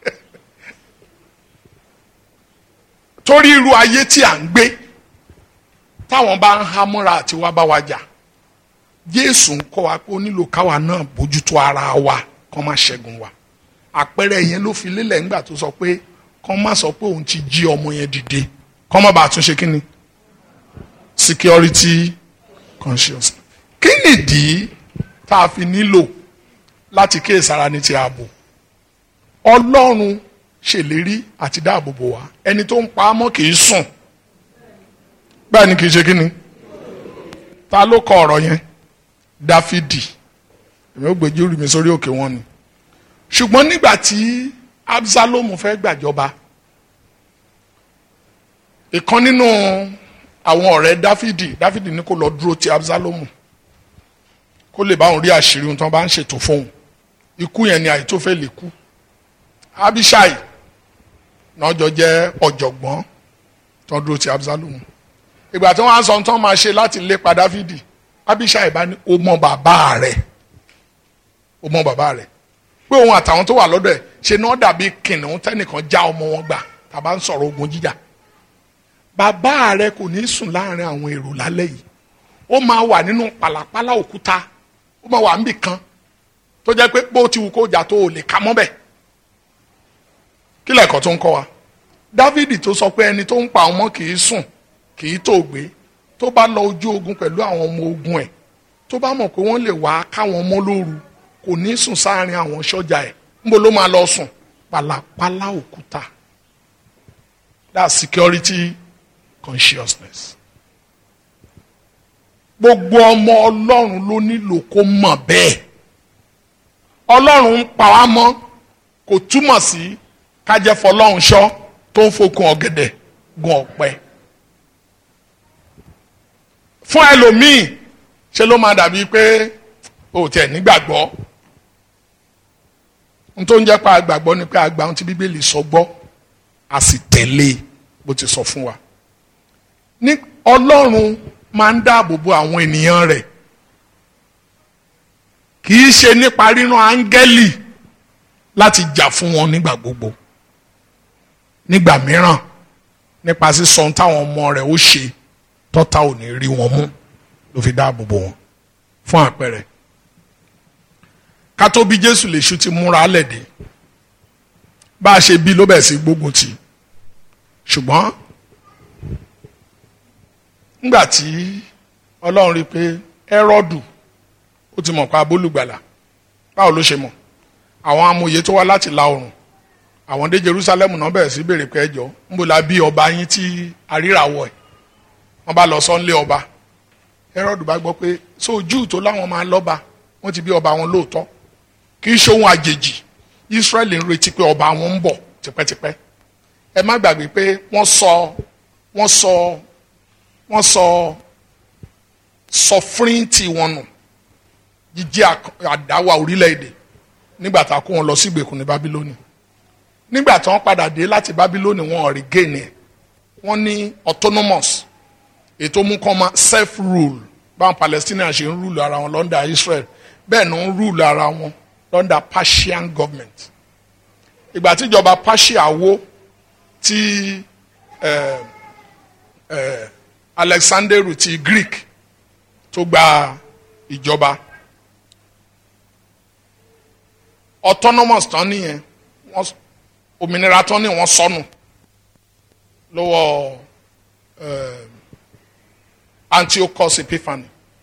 torí irú ayé tí à ń gbé táwọn bá ń hámúra àti wá bá wa jà Jésù ń kọ́ wa pé ó nílò káwa náà bójútó ara wa kó má ṣẹ́gun wa àpẹẹrẹ yẹn ló fi lélẹ̀ ńgbà tó sọ pé kó má sọ pé òun ti jí ọmọ yẹn dìde kọ́mọ́ bá tún ṣe kí ni security conscious kí nìdí tá a fi nílò láti kíyèsára ní ti ààbò ọlọ́run ṣèlérí àti dáàbò bò wá ẹni tó ń pa á mọ́ kì í sùn bẹ́ẹ̀ ni kì í ṣe kí ni ta ló kọ ọ̀rọ̀ yẹn dáfídì èmi ò gbèjú rí mi sórí òkè wọn ni ṣùgbọ́n nígbà tí absalomu fẹ́ gbàjọba ìkan nínú àwọn ọ̀rẹ́ dáfídì dáfídì ní kó lọ dúró ti absalomu kó lè bá òun rí àṣírí ohun tí wọ́n bá ń ṣètò fóun ikú yẹn ni àìtófẹ́lì kú abishai náà jọ jẹ́ ọ̀jọ̀gbọ́n tó ń dúró ti absalomu ìgbà tí wọ́n á sọ ohun tí wọ́n máa ṣe láti lépa dáfídì abishai bá ní o mọ bàbá rẹ̀ o mọ bàbá rẹ̀ pé òun àtàwọn tó wà lọ́dọ̀ ẹ̀ ṣe náà dàbí kìnìún tẹ́nìkan já ọmọ wọn gbà tàbá ń sọ̀rọ̀ ogun jíjà bàbá rẹ̀ kò ní sùn láàrin àwọn èrò lálẹ́ yìí ó máa wà nínú pàlàpàlà òkúta ó máa wà níbì kan tó jẹ́ pé bó ti wù kó jà tó o lè ka mọ́ bẹ̀ kí lẹ́kọ̀ọ́ tó ń kọ́ wa dávidi tó sọ pé ẹni tó ń pa ọmọ kì í sùn kì í tó gbé tó bá lọ ojú ogun pẹ̀lú àwọn ọmọ ogun ẹ̀ tó bá mọ̀ pé wọ́n lè wá káwọn ọmọ lóru kò ní sùn sáàrin àwọn sọ́jà ẹ̀ níbo ló máa lọ sùn pàlàpàlà òkúta that's security consciousness gbogbo ọmọ ọlọ́run ló nílò kó mọ̀ bẹ́ẹ̀ ọlọ́run ń pa wá mọ́ kò túmọ̀ sí kájẹ́ fọlọ́run ṣọ́ tó ń fokùn ọ̀gẹ̀dẹ̀ gun ọ̀pẹ fún ẹlòmíì ṣe ló máa dàbí pé o tẹ̀ nígbàgbọ́ n tó ń jẹ́ pa àgbàgbọ́ ni pé àgbà ohun tí bíbélì sọ gbọ́ a sì tẹ̀lé bó ti sọ fún wa ní ọlọ́run máa ń dáàbò bo àwọn ènìyàn rẹ̀ kì í ṣe nípa rírán áńgẹ́lì láti jà fún wọn nígbà gbogbo nígbà mìíràn nípa sísọ ohun táwọn ọmọ rẹ̀ ó ṣe tọ́ta ò ní rí wọn mú ló fi dáàbò bo wọn fún àpẹẹrẹ ká tó bí Jésù lè ṣu ti múra lẹ̀dẹ̀ bá a ṣe bí ló bẹ̀ sí gbógun tì ṣùgbọ́n nígbà tí ọlọ́run rí i pé ẹ́rọ́dù ó ti mọ̀ pa abólùgbàlà báwo ló ṣe mọ̀ àwọn amòye tó wá láti la oòrùn àwọn dé Jerusalem náà bẹ̀rẹ̀ sí béèrè pé ẹjọ́ ń bò la bí ọba yín tí aríràwọ̀ ẹ̀ wọ́n bá lọ sọ́nlé ọba ẹ́rọ́dù bá gbọ́ pé so Júù tó láwọn máa lọ́ba wọ́n ti bí ọba wọn lóòótọ́ kì í ṣe ohun àjèjì Israẹli ń retí pé ọba wọn ń bọ̀ tipẹ́tipẹ́ ẹ má gbàgbé pé wọ́n sọ wọ́n sọ wọ́n sọ sọfúrìntì wọn nù jíjẹ́ àdáwà orílẹ̀-èdè nígbà tá a kó wọn lọ sí ìgbèkùn ní Bábílónì nígbà tí wọ́n padà dé láti Bábílónì wọn rí géènì ẹ̀ wọ́n ní autonomous ètò mú kọ́ ma self rule báwọn Palestinians ṣe ń rule ara wọn lọ́ndà Israel bẹ́ẹ̀ ni ń rule ara wọn lọ́ndà Persian government ìgbà tíjọba Persia wó tí eh, eh, Alexanderu ti Greek tó gba ìjọba autonomous tán nìyẹn wọ́n òmìnira tán ní wọ́n sọnù lọ́wọ́ eh, Antiochus Epiphanes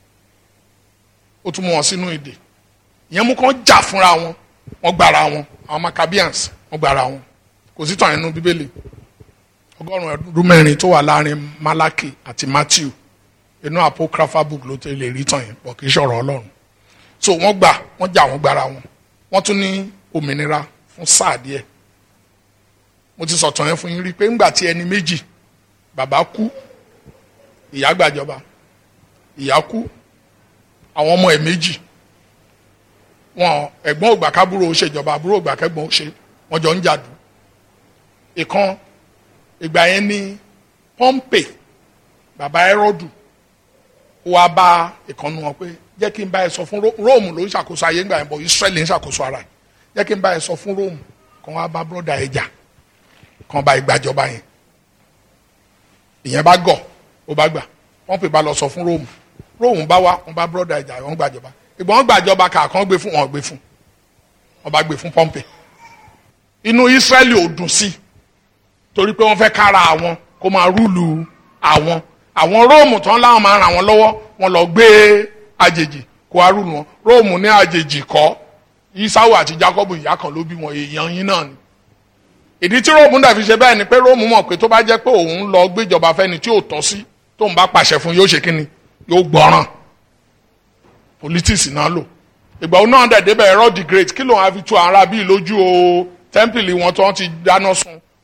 ó tún mú wọn sínú ìdè ìyẹn mú kàn jà fúnra wọn wọ́n gbára wọn àwọn Maccabeans wọ́n gbára wọn kò sí tàn nínú bíbélì ọgọ́rùn-ún ọdún mẹ́rin tó wà láàrin Malaki àti Matthew inú apocryphal book ló tẹ lè rí tàn yẹn pọ̀ kì í ṣọ̀rọ̀ Ọlọ́run so wọ́n gbà wọ́n jà wọ́n gbára wọn wọ́n tún ní òmìnira fún sáà díẹ̀ mo ti sọ̀tàn yẹn fún yín rí pé ńgbà tí ẹni méjì bàbá kú ìyá gbàjọba ìyá kú àwọn ọmọ ẹ̀ méjì wọn ẹ̀gbọ́n ògbà kábúrò ó ṣèjọba àbúrò ògbà kẹ́gbọ́n ó ṣe wọ́n jọ ń jàdù ìkan ìgbà yẹn ní Pọ́ńpè bàbá Hẹ́rọ́dù ó wá bá ìkànnì wọn pé jẹ́ kí n bá ẹ sọ fún Róòmù ló ń ṣàkóso ayé ńgbà yẹn bọ̀ Ísírẹ́lì ń ṣàkóso ara ẹ̀ jẹ́ kí n bá ẹ sọ fún Róòmù kan wá bá bọ́dà ẹ̀ jà kan bá ìgbàjọba yẹn ìyẹn bá gọ̀ ó bá gbà Pọ́ńpè bá lọ sọ fún Róòmù Róòmù bá wá wọn bá bọ́dà ẹ̀ jà wọn gbàjọba ìgbọ́n gbàjọba kàkan gbé fún wọn gbé fún wọn bá gbé fún Pọ́ńpè inú Ísírẹ́lì ò dùn sí torí pé wọ́n fẹ́ kára àwọn kó máa rúlu àwọn àwọn róòmù tán láwọn máa ràn wọ́n lọ́wọ́ wọ́n lọ gbé àjèjì kó wá rúlu wọn róòmù ní àjèjì kọ́ Ísáwù àti Jákọ́bù ìyá kan ló bí wọn èèyàn yín náà ni ìdí tí róòmù dàbí ṣe bẹ́ẹ̀ ni pé róòmù mọ̀ pé tó bá jẹ́ pé òun lọ gbéjọba fẹ́ni tí ò tọ́ sí tóun bá pàṣẹ fún yóò ṣe kíni yóò gbọ́ràn politics náà lò ìgbà òun náà dẹ̀ débẹ̀ Herod the Great kí lòun á fi tu ara bíi lójú o tẹ́ḿpìlì wọn tó ń ti dáná sun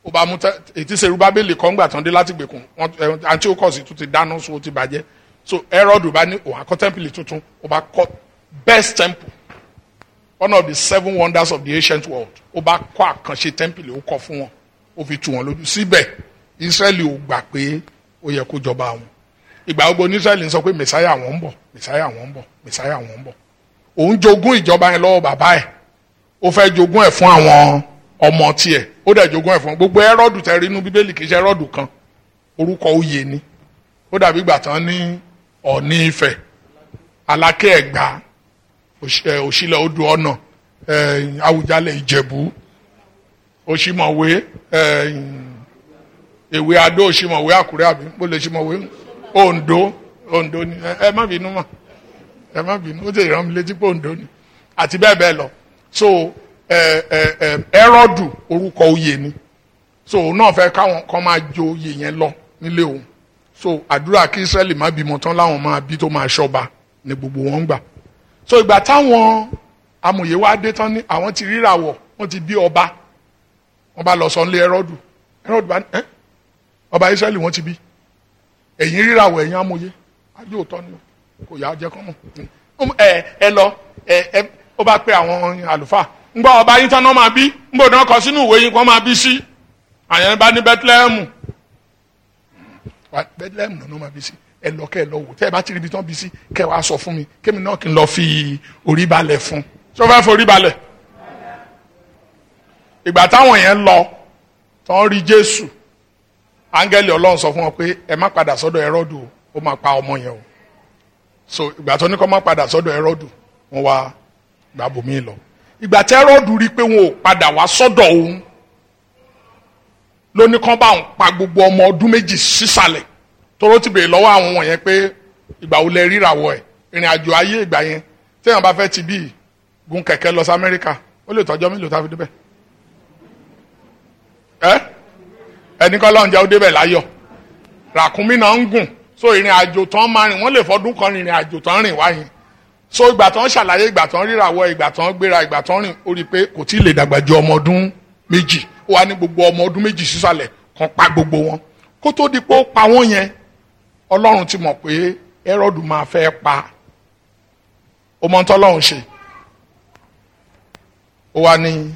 ó bá mú tẹ- ètí serubábélì kan gbà tán dé láti gbèkùn wọn ẹ, antiochus tún ti dáná so ó ti bàjẹ́ so herod bá ní òun akọ tẹ́ḿpìlì tuntun ó bá kọ́ best temple one of the seven wonders of the ancient world ó bá kọ́ àkànṣe tẹ́ḿpìlì ó kọ́ fún wọn ó fi tù wọn lójú síbẹ̀ israẹli ò gbà pé ó yẹ kó jọba wọn ìgbà gbogbo ní israẹli ń sọ pé mẹsáyà wọn ń bọ̀ mẹsáyà wọn ń bọ̀ mẹsáyà wọn ń bọ̀ òun jogún ìjọba yẹn lọ́wọ́ bàbá ẹ̀ ó fẹ́ jogún ẹ̀ fún àwọn ọmọ tiẹ̀ ó dẹ̀ jogún ẹ̀ fún gbogbo ẹrọ́dù tẹ rí inú bíbélì kì í ṣe ẹrọ́dù kan orúkọ oyè ni ó dàbí ìgbà tán ní ọ̀ní ifẹ̀ alákẹ́ ẹ̀gbá Òṣ- ẹ, òṣìlẹ̀ odò ọ̀nà ẹ, àwùjalẹ̀ ìjẹ̀bú òṣìmọ̀wé ẹ, èwe adó òṣìmọ̀wé àkúrẹ́ àbí mo lè ṣìmọ̀wé ondo ondo ni ẹ ẹ má bínú mà ẹ má bínú ó ti rán mi létí pé ondo ni àti bẹ́ẹ̀ bẹ́ẹ̀ lọ so ẹ ẹ ẹ ẹrọ́dù orúkọ oyè ni so òun náà fẹ́ káwọn kan máa jo oyè yẹn lọ nílé òun so àdúrà kí israẹli má bímọ tán láwọn máa bí tó máa ṣọba ni gbogbo wọn ń gbà so ìgbà táwọn amòye wá dé tán ní àwọn ti ríràwọ̀ wọ́n ti bí ọba wọ́n bá lọ sọ nílé ẹrọ́dù ẹrọ́dù bá ní ẹ́ ọba israẹli wọ́n ti bí ẹ̀yin ríràwọ̀ ẹ̀yin amòye ayé òótọ́ ni o kò yá jẹ́ kọ́ mọ̀ ẹ ẹ lọ ẹ ẹ ó bá pe àwọn àlùfáà ń gbọ́ ọba yín tán náà máa bí ń bò náà kọ sínú ìwé yín kó máa bí sí àyẹn bá ní bethlehem wa bethlehem náà máa bí sí ẹ lọ kẹ ẹ lọ wò tẹ ẹ bá ti rí ibi tán bí sí kẹ wàá sọ fún mi kémi náà kí n lọ fi orí balẹ̀ fún tó fẹ́ forí balẹ̀ ìgbà táwọn yẹn lọ tán rí jésù áńgẹ́lì ọlọ́run sọ fún wọn pé ẹ má padà sọ́dọ̀ ẹrọ́dù o ó máa pa ọmọ yẹn o so ìgbà tó ní kó má padà sọ́dọ̀ ẹrọ́dù wọn wá gbà bòmí lọ ìgbà tí ẹrọ́dù rí i pé wọn ò padà wá sọ́dọ̀ òun ló ní kán bá òun pa gbogbo ọmọ ọdún méjì sísàlẹ̀ tóró ti bèrè lọ́wọ́ àwọn wọ̀nyẹn pé ìgbà wo lẹ ríràwọ̀ ẹ̀ ìrìn àjò ayé ìgbà yẹn téèyàn bá fẹ́ ti bí gun kẹ̀kẹ́ lọ sí amẹ́ríkà ó lè tọ́jọ́ mélòó tá a fi débẹ̀ ẹ́ ẹni kọ́ lọ́njẹ́ ó débẹ̀ láyọ̀ ràkúnmí náà ń gùn so ìrìn àjò tán máa rìn wọ́n lè fọdún kan rìnrìn àjò tán rìn wáyé so ìgbà tán ṣàlàyé ìgbà tán ríràwọ̀ ìgbà tán gbéra ìgbà tán rìn ó rí i pé kò tí ì lè dàgbà ju ọmọ ọdún méjì ó wà ní gbogbo ọmọ ọdún méjì sísàlẹ̀ kan pa gbogbo wọn kó tó di pé ó pa wọ́n yẹn ọlọ́run ti mọ̀ pé ẹrọ́dù máa fẹ́ pa ó mọ tọ́lọ́run ṣe ó wà ní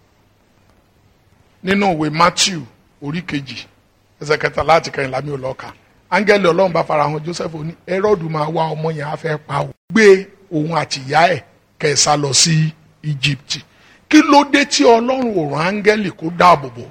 nínú ìwé Matthew orí kejì ẹsẹ̀ kẹta láti kẹrin lámì ọlọ́ka áńgẹ́lì ọlọ́run bá farahàn Joseph ní ẹrọ́dù máa wá ọmọ yẹn á fẹ́ pa ó gbé òun àti ìyá ẹ̀ kẹsà lọ sí Egypt kí ló dé tí ọlọ́run ò rán áńgẹ́lì kó dáàbò bò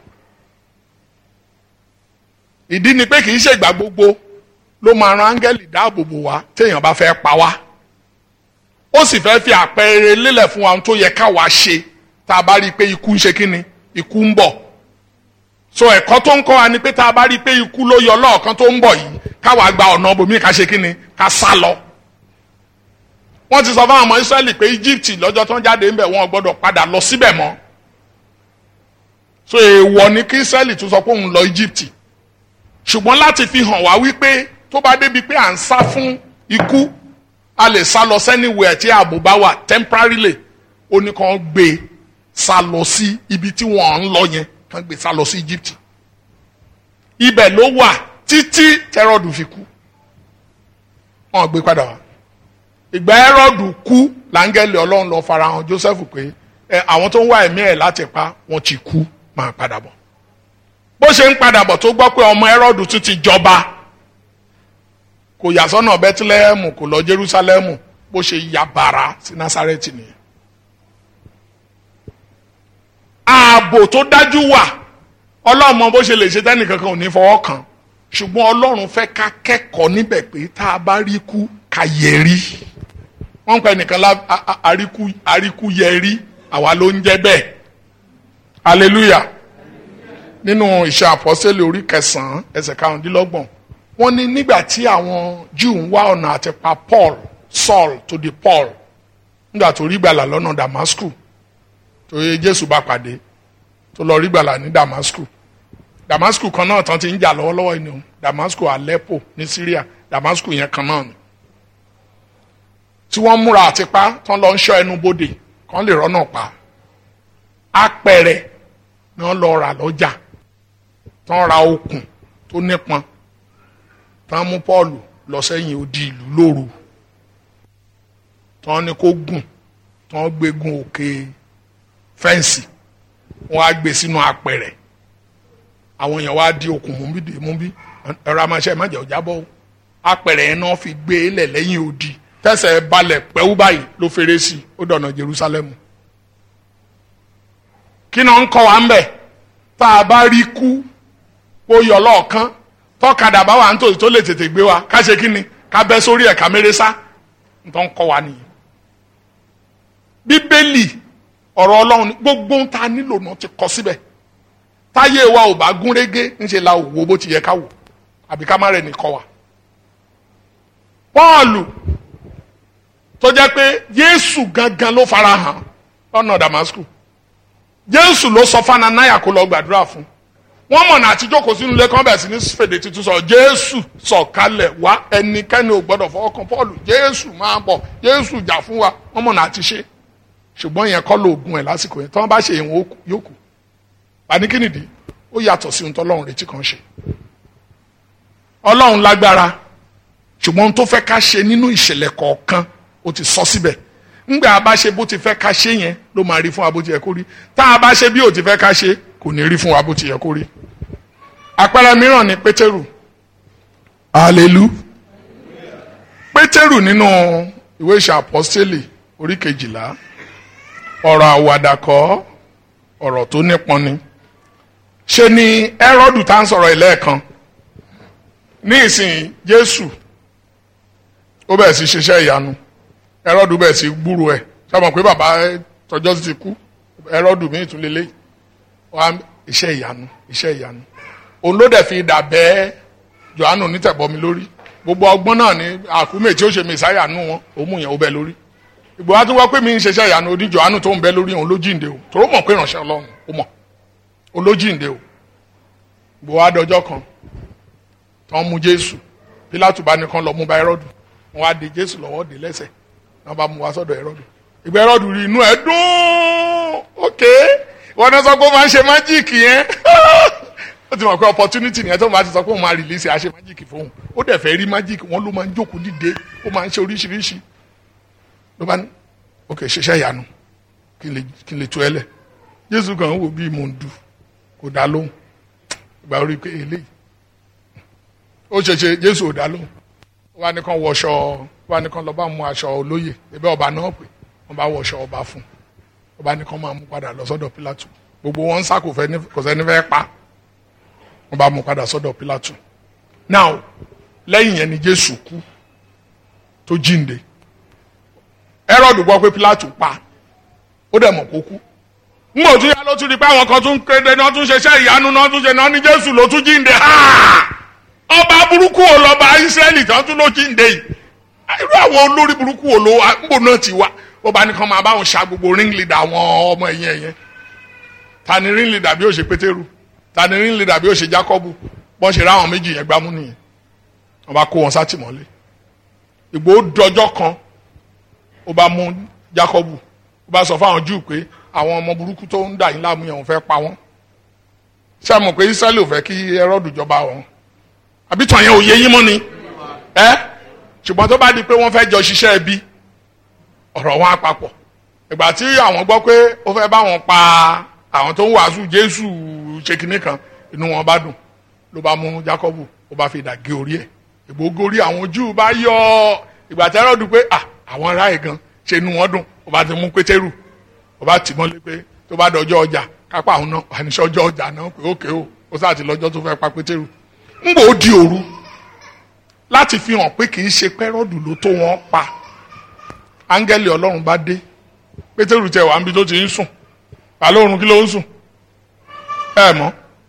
ìdí ni pé kì í ṣègbà gbogbo ló máa ran áńgẹ́lì dáàbò bò wá téèyàn bá fẹ́ pa wá ó sì fẹ́ fi àpẹẹrẹ lélẹ̀ fún wa ohun tó yẹ káwa ṣe tá a bá rí i pé ikú ń ṣe kí ni ikú ń bọ̀ so ẹ̀kọ́ tó ń kọ́ wa ni pé tá a bá rí i pé ikú ló yọ lọ́ọ̀kan tó ń bọ̀ yìí káwa gba ọ̀nà bòmí ká ṣe kí ni ká sá lọ wọ́n ti sọ fún àwọn ọmọ Ísírẹ́lì pé Egypt lọ́jọ́ tó ń jáde ńbẹ̀ wọn ò gbọ́dọ̀ padà lọ síbẹ̀ mọ́ so èèwọ̀ ni kí Ísírẹ́lì tún sọ pé òun lọ Egypt ṣùgbọ́n láti fi hàn wá wípé tó bá débi pé à ń sá fún ikú a lè sá lọ sẹ́niwẹ̀ tí ààbò bá wà temporarily ó ní kàn gbé sá lọ sí ibi tí wọ́n ń lọ yẹn kàn gbé sá lọ sí Egypt ibẹ̀ ló wà títí tẹ́rọ̀dù fi kú wọ́n gbé padà wá ìgbà ẹrọ́dù kú láńgẹ́lì ọlọ́run lọ farahàn Joseph pé ẹ àwọn tó ń wá ẹ̀mí ẹ̀ láti pa wọ́n ti kú máa padà bọ̀ bó ṣe ń padà bọ̀ tó gbọ́ pé ọmọ ẹrọ́dù tún ti jọba kò yà sọ́nà bẹ́tílẹ́hẹ́mù kò lọ Jerúsálẹ́mù bó ṣe ya bàrà sí Násárẹ́tì nìyẹn. ààbò tó dájú wà ọlọ́run mọ bó ṣe lè ṣe tẹ́nìkankan ò ní fọwọ́ kàn ṣùgbọ́n ọlọ́run fẹ́ ká kẹ́kọ̀ọ́ níbẹ̀ pé tá a bá rí kú ká yẹ rí wọ́n ń pẹ́ nìkan lá àríkú àríkú yẹ rí àwa ló ń jẹ́ bẹ́ẹ̀ hallelujah nínú ìṣe àpọ́sẹ́lẹ̀ orí kẹsàn-án ẹsẹ̀ karùndínlọ́gbọ̀n wọ́n ní nígbà tí àwọn Júù ń wá ọ̀nà àti pa Paul Saul tó di Paul nígbà tó rí gbàlà lọ́nà Damascus tó yẹ Jésù bá pàdé tó lọ rí gbàlà ní Damascus Damascus kan náà tán ti ń jà lọ́wọ́lọ́wọ́ ni o Damascus Aleppo ní Syria Damascus yẹn kan náà ni tí wọ́n múra àti pa tán lọ ń ṣọ́ ẹnu bodè kán lè rọ́nà pa apẹ̀rẹ̀ náà lọ rà lọ́jà tán ra okùn tó nípọn tán mú Pọ́ọ̀lù lọ sẹ́yìn odi ìlú lóru tán ní kó gùn tán gbé gun òkè fẹ́ǹsì wọ́n á gbé sínú apẹ̀rẹ̀ àwọn èèyàn wá di okùn mú bí dè mú bí ẹ̀rọ amáṣẹ́ má jẹ́ ọ̀já bọ́ apẹ̀rẹ̀ yẹn náà fi gbé lẹ̀ lẹ́yìn odi tẹ̀sẹ̀ balẹ̀ pẹ́wú báyìí ló fèrè sí ó dọ̀nà Jerusalem kí náà ń kọ́ wa ń bẹ̀ tá a bá rí kú ó yọ lọ́ọ̀kan tọ́kadà bá wà nítòsí tó lè tètè gbé wa ká ṣe kí ni ká bẹ́ sórí ẹ̀ ká méré sá nítorí ń kọ́ wa nìyẹn. bíbélì ọ̀rọ̀ ọlọ́run gbogbo ń ta nílò náà ti kọ síbẹ̀ táyé wa ò bá gún régé ńṣe la ò wo bó ti yẹ ká wò àbí ká má rẹ̀ nìkọ́ wa. pọ́ọ̀lù tó jẹ́ pé jésù gangan ló fara hàn lọ́nà damasku jésù ló sọ fún ananaya kó lọ gbàdúrà fún wọ́n mọ̀nà àti jókòó sínú ilé kan bẹ̀rẹ̀ sí ní fèdè tuntun sọ jésù sọ̀kalẹ̀ wá ẹnikẹ́ni ò gbọ́dọ̀ fọwọ́ kan pọ́ọ̀lù jésù máa bọ̀ jésù jà fún wa wọ́n mọ̀nà àti ṣe ṣùgbọ́n yẹn kọ́ lóògùn ẹ̀ lásìkò yẹn tí wọ́n bá ṣe ìwọ̀n yóò kù panikínìdí ó yàtọ̀ sí ohun tó ọlọ́run retí kan ṣe ọlọ́run lágbára ṣùgbọ́n ohun tó fẹ́ ká ṣe nínú ìṣẹ̀lẹ̀ kọ̀ọ̀kan ó ti sọ síbẹ̀ ńgbà a bá ṣe bó ti fẹ́ ká ṣe yẹn ló máa rí fún wa bó ti yẹ kó rí tá a bá ṣe bí ò ti fẹ́ ká ṣe kò ní rí fún wa bó ti yẹ kó rí. àpẹẹrẹ mìíràn ni pétérù alelu pétérù nínú ìwé ìṣe àpọ́stélì orí kejìlá ọ̀rọ̀ àwàdàkọ́ ọ̀rọ̀ tó nípọn ni ṣe ni ẹ́rọ́dù tá ń sọ̀rọ̀ ìlẹ́ẹ̀kan ní ìsìn jésù ó bẹ̀rẹ̀ sí ṣiṣẹ́ ìyanu ẹrọ́dù bẹ́ẹ̀ sí gbúrò ẹ̀ sábà pé bàbá tọjọ́ ti kú ẹrọ́dù míì tún lélẹ̀ wá iṣẹ́ ìyanu iṣẹ́ ìyanu òun ló dẹ̀ fi dà bẹ́ẹ̀ Jòhánù nítẹ̀bọmi lórí gbogbo ọgbọ́n náà ní àkúmẹ̀ tí ó ṣe mẹ́sáyà nù wọn òun mú yẹn ó bẹ lórí ìgbò wa tún wá pé mi ń ṣiṣẹ́ ìyanu odi Jòhánù tó ń bẹ lórí òun ló jíǹde o tòró mọ̀ pé ìránṣẹ́ Ọlọ́run ó mọ̀ òun ló jíǹde o ìgbò wa dọjọ́ kan tán mú Jésù Pílátù bá nìkan lọ mú bá ẹrọ́dù wọn á de Jésù lọ́wọ́ dé lẹ́sẹ̀ wọn bá mú wa sọ́dọ̀ ẹrọdù ìgbà ẹrọdù rí inú ẹ dùn ok wọn náà sọ pé ó máa ń ṣe májíìkì yẹn ó ti mọ̀ pé opportunity nìyẹn tó máa ti sọ pé òun máa release àṣẹ májíìkì fóun ó dẹ̀ fẹ́ rí májíìkì wọn ló máa ń jókòó dìde ó máa ń ṣe oríṣiríṣi ló bá ní ok ṣiṣẹ́ ìyanu kí n lè tu ẹ lẹ̀ Jésù kan wò bí mò ń du kò dá lóhùn ìgbà orí pé eléyìí ó ṣe ṣe Jésù ò dá lóhùn wọ́n á ní kàn wọṣọ wọ́n á ní kàn lọ bá mú aṣọ olóyè ẹbẹ ọba náà pé wọ́n bá wọṣọ ọba fún ọba ní kàn máa mú padà lọ sọ́dọ̀ Pílátù gbogbo wọn ń sá kò fẹ́ kò sẹ́ni fẹ́ pa wọ́n bá mú padà sọ́dọ̀ Pílátù now lẹ́yìn yẹn ni Jésù kú tó jíǹde Hẹ́rọ́dù gbọ́ pé Pílátù pa ó dẹ̀ mọ̀ kó kú ngbò tún yá ló tún di pé àwọn kan tún kéde náà tún ṣeṣẹ́ ìyanu náà tún ṣe náà ní Jésù ló tún jíǹde ọba burúkú wo lọba Ísírẹ́lì tán tún ló jíǹde yìí irú àwọn olórí burúkú wo ló ngbò náà ti wá ó bá nìkan máa bá wọn ṣa gbogbo ring leader àwọn ọmọ ẹ̀yìn ẹ̀yẹn ta ni ring leader bí ó ṣe Pétérù ta ni ring leader bí ó ṣe Jákọ́bù bọ́n ṣe ráwọn méjì yẹn gbámú nìyẹn wọ́n bá kó wọn sátìmọ́lé Ìgbòho dọjọ́ kan ó bá mú Jákọ́bù ó bá sọ fáwọn Júù pé àwọn ọmọ burúkú tó ń dà yín láàmú yẹn òun fẹ́ pa wọ́n ṣé àmọ̀ pé Ísírẹ́lì ò fẹ́ kí Hẹ́rọ́dù jọba wọn àbí tàn yẹn ò yé yín mọ́ ni ẹ́ ṣùgbọ́n tó bá di pé wọ́n fẹ́ jọ ṣiṣẹ́ ẹbí ọ̀rọ̀ wọn á papọ̀ ìgbà tí àwọn gbọ́ pé ó fẹ́ bá wọn pa àwọn tó ń wàásù Jésù ṣe kinní kan inú wọn bá dùn ló bá mú Jákọ́bù ó bá fi dà gé orí ẹ̀ ìgbógorí àwọn Júù bá yọ ìgbà tí Hẹ́rọ́dù pé à àwọn ará ẹ̀ gan ṣe inú wọn dùn ó bá ti mú Pétérù ó bá tì mọ́lé pé tó bá dọjọ́ ọjà kápá àwọn náà wà ní sọ́jọ́ ọjà náà pé ókè o ó sáà ti lọ́jọ́ tó fẹ́ pa Pétérù ń bò ó di òru láti fi hàn pé kì í ṣe pẹ́rọ́dù ló tó wọn pa áńgẹ́lì ọlọ́run bá dé pétérù tẹ wà níbi tó ti ń sùn àlọ́ oorun kí ló ń sùn ẹ mọ̀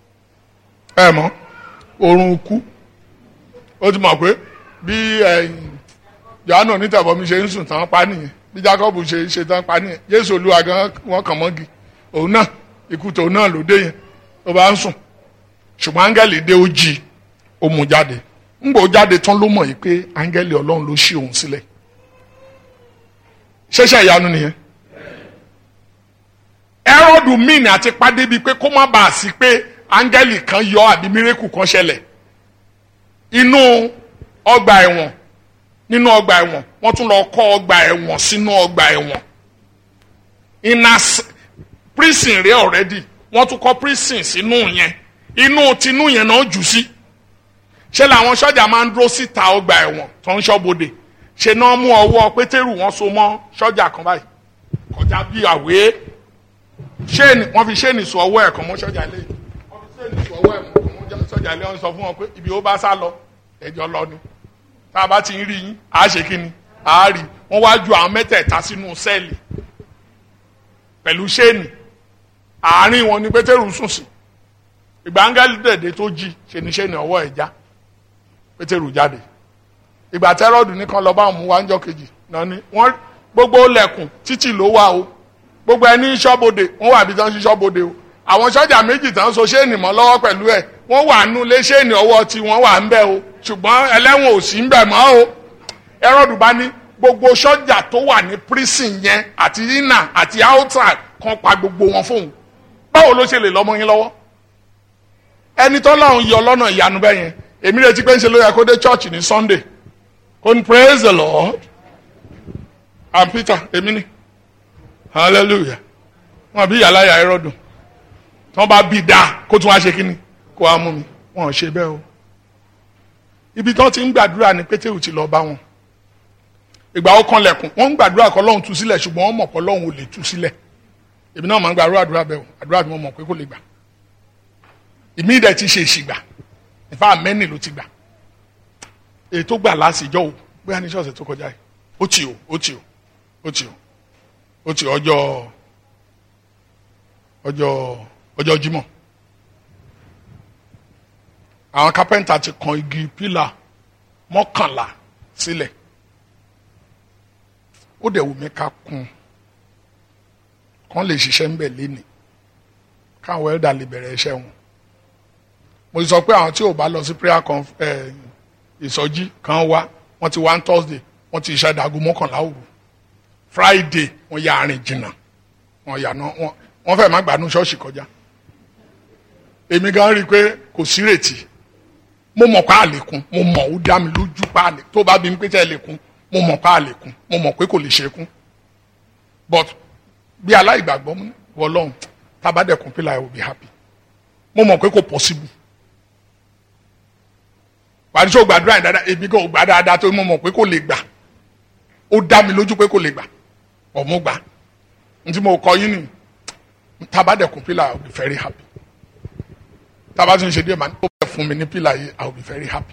ẹ mọ̀ oorun kú ó ti mọ̀ pé bí Jòhánù onítàbọ̀mí ṣe ń sùn tán pa nìyẹn bí Jákọ́bù ṣe ṣe tán pa nìyẹn Jésù Olúwa gan wọn kàn mọ́gi òun náà ikú tòun náà ló dé yẹn ó bá ń sùn ṣùgbọ́n áńgẹ́lì dé ó jí ó mú jáde ńgbò jáde tán ló mọ̀ yìí pé áńgẹ́lì ọlọ́run ló ṣí òun sílẹ̀ ṣẹ̀ṣẹ̀ ìyanu nìyẹn ẹrọ́dù mìn àti pàdé bíi pé kó má bàa sí pé áńgẹ́lì kan yọ àbí mírèkù kan ṣẹlẹ̀ inú ọgbà ẹ̀wọ̀n nínú ọgbà ẹ̀wọ̀n wọ́n tún lọ kọ́ ọgbà ẹ̀wọ̀n sínú ọgbà ẹ̀wọ̀n iná prison rẹ already wọ́n tún kọ́ prison sínú yẹn inú tinú yẹn náà jù sí ṣé làwọn sọ́jà máa ń dúró síta ọgbà ẹ̀wọ̀n tó ń ṣọ́bodè ṣe náà mú ọwọ́ pétérù wọn so mọ́ sọ́jà kan báyìí kọjá bí àwé ṣéènì wọ́n fi ṣéènì sọ ọwọ́ ẹ̀ kan mọ́ sọ́jà ilé wọ́n fi ṣéènì sọ ọwọ́ ẹ̀ kan mọ́ sọ́jà ilé wọ́n sọ fún wọn pé ibi ó bá sá lọ ẹjọ́ lọ ni tá a bá ti ń rí yín à á ṣe kí ni à á rí wọ́n wá ju àwọn mẹ́tẹ̀ẹ̀ta sínú sẹ́ẹ̀lì pẹ̀lú ṣéènì àárín wọn ni pétérù sùn sí ìgbà áńgẹ́lì dẹ̀dẹ̀ tó jí ṣe ni ṣéènì ọwọ́ ẹ̀ já pétérù jáde ìgbà tẹ́rọ̀dù nìkan lọ́ọ́ bá òun mú wá ńjọ́ kejì náà ni wọ́n gbogbo lẹ̀kùn títì ló wà o gbogbo ẹni ṣọ́bodè wọ́n wà bí tán sí ṣọ́bodè o àwọn sọ́jà méjì tán so ṣéènì mọ́ lọ́wọ́ pẹ̀lú ẹ̀ wọ́n wà nú lé ṣéènì ọwọ́ tí wọ́n wà ń bẹ̀ o ṣùgbọ́n ẹlẹ́wọ̀n ò sí ń bẹ̀ mọ́ o ẹrọ́dù bá ní gbogbo sọ́jà tó wà ní prison yẹn àti inner àti outside kan pa gbogbo wọn fóun báwo ló ṣe lè lọ́mọ yín lọ́wọ́ ẹni tó lọ́run yọ lọ́nà ìyanu bẹ́ẹ̀ yẹn èmi retí pé ń ṣe ló yẹ kó dé church ní Sunday kò ní praise the Lord and Peter èmi ni hallelujah wọn bí yàrá yà ẹrọ dùn tí wọn bá bí dáa kó tún wá ṣe kínní kó wá mú mi wọn ò ṣe bẹ́ẹ̀ o ibi tí wọn ti ń gbàdúrà ni Pétérù ti lọ bá wọn ìgbà ó kan lẹ̀kùn wọn ń gbàdúrà kọ́ lọ́hùn tú sílẹ̀ ṣùgbọ́n wọn mọ̀ kọ́ lọ́hùn ò lè tú sílẹ̀ èmi náà máa ń gbàdúrà àdúrà bẹ́ẹ̀ o àdúrà tí mo mọ̀ pé kò lè gbà ìmí ìdẹ̀ ti ṣe ìṣìgbà ìfá mẹ́nì ló ti gbà èyí tó gbà lásìjọ́ o bóyá ní ṣọ́ọ̀ṣì tó kọjá yìí ó tì o ó tì o ó tì o ó tì ọjọ́ ọjọ́ ọjọ́ Jímọ̀ àwọn kápẹ́ńtà ti kan igi pílà mọ́kànlá sílẹ̀ ó dẹ̀ wù mí ká kún kán lè ṣiṣẹ́ ńbẹ̀ léni káwọn ẹ̀dà lè bẹ̀rẹ̀ iṣẹ́ wọn mo sọ pé àwọn tí ò bá lọ sí prayer conf ẹ̀ ìsọjí kan wá wọ́n ti wá ń Thursday wọ́n ti ṣe àdàgùn mọ́kànlá òru Friday wọ́n ya arìn jìnnà wọ́n yà náà wọ́n wọ́n fẹ́ẹ̀ má gbàánú ṣọ́ọ̀ṣì kọjá èmi gan rí i pé kò sí rètí mo mọ̀ pé àlékún mo mọ̀ ó dá mi lójú pé àlè tó bá bí mi pé tẹ́ lékún mo mọ̀ pé àlékún mo mọ̀ pé kò lè ṣekún but bí aláìgbàgbọ́ wọlọ́hún tábàdẹ̀kùn pílà I will be happy mo mọ̀ pé kò possible wàá tó gbàdúrà yẹn dáadáa èmi kò gbà dáadáa tó mo mọ̀ pé kò lè gbà ó dá mi lójú pé kò lè gbà ọ̀mú gbà ntí mo kọ yín ni tabadẹ̀kùn pílà I will be very happy tába tún ṣe díẹ̀ máa ní ó bẹ̀ fún mi ní pílà yìí I will be very happy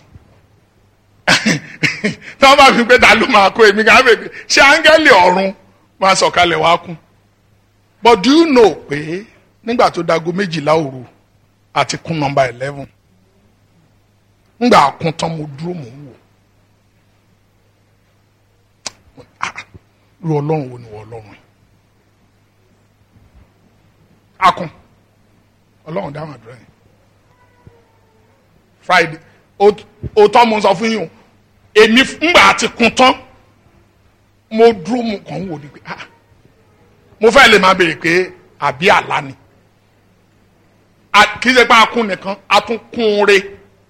tí wọ́n bá fi pé ta ló máa kó èmi kan bèbè ṣé áńgẹ́lì ọ̀run máa sọ̀kalẹ̀ wá kún but do you know pé nígbà tó dago méjìlá òru àti kún nọ́mbà eleven ngbà kún tán mo dúró mò ń wò ru ọlọ́run wo ni wọ ọlọ́run yìí akun ọlọ́run dáhùn àdúrà yìí friday òótọ́ mo sọ fún yín o èmi ngbà àti kún tán mo dúró mo kàn ń wò ni pé ah mo fẹ́ lè máa béèrè pé àbí àlá ni kì í ṣe pé akún nìkan a tún kún un re.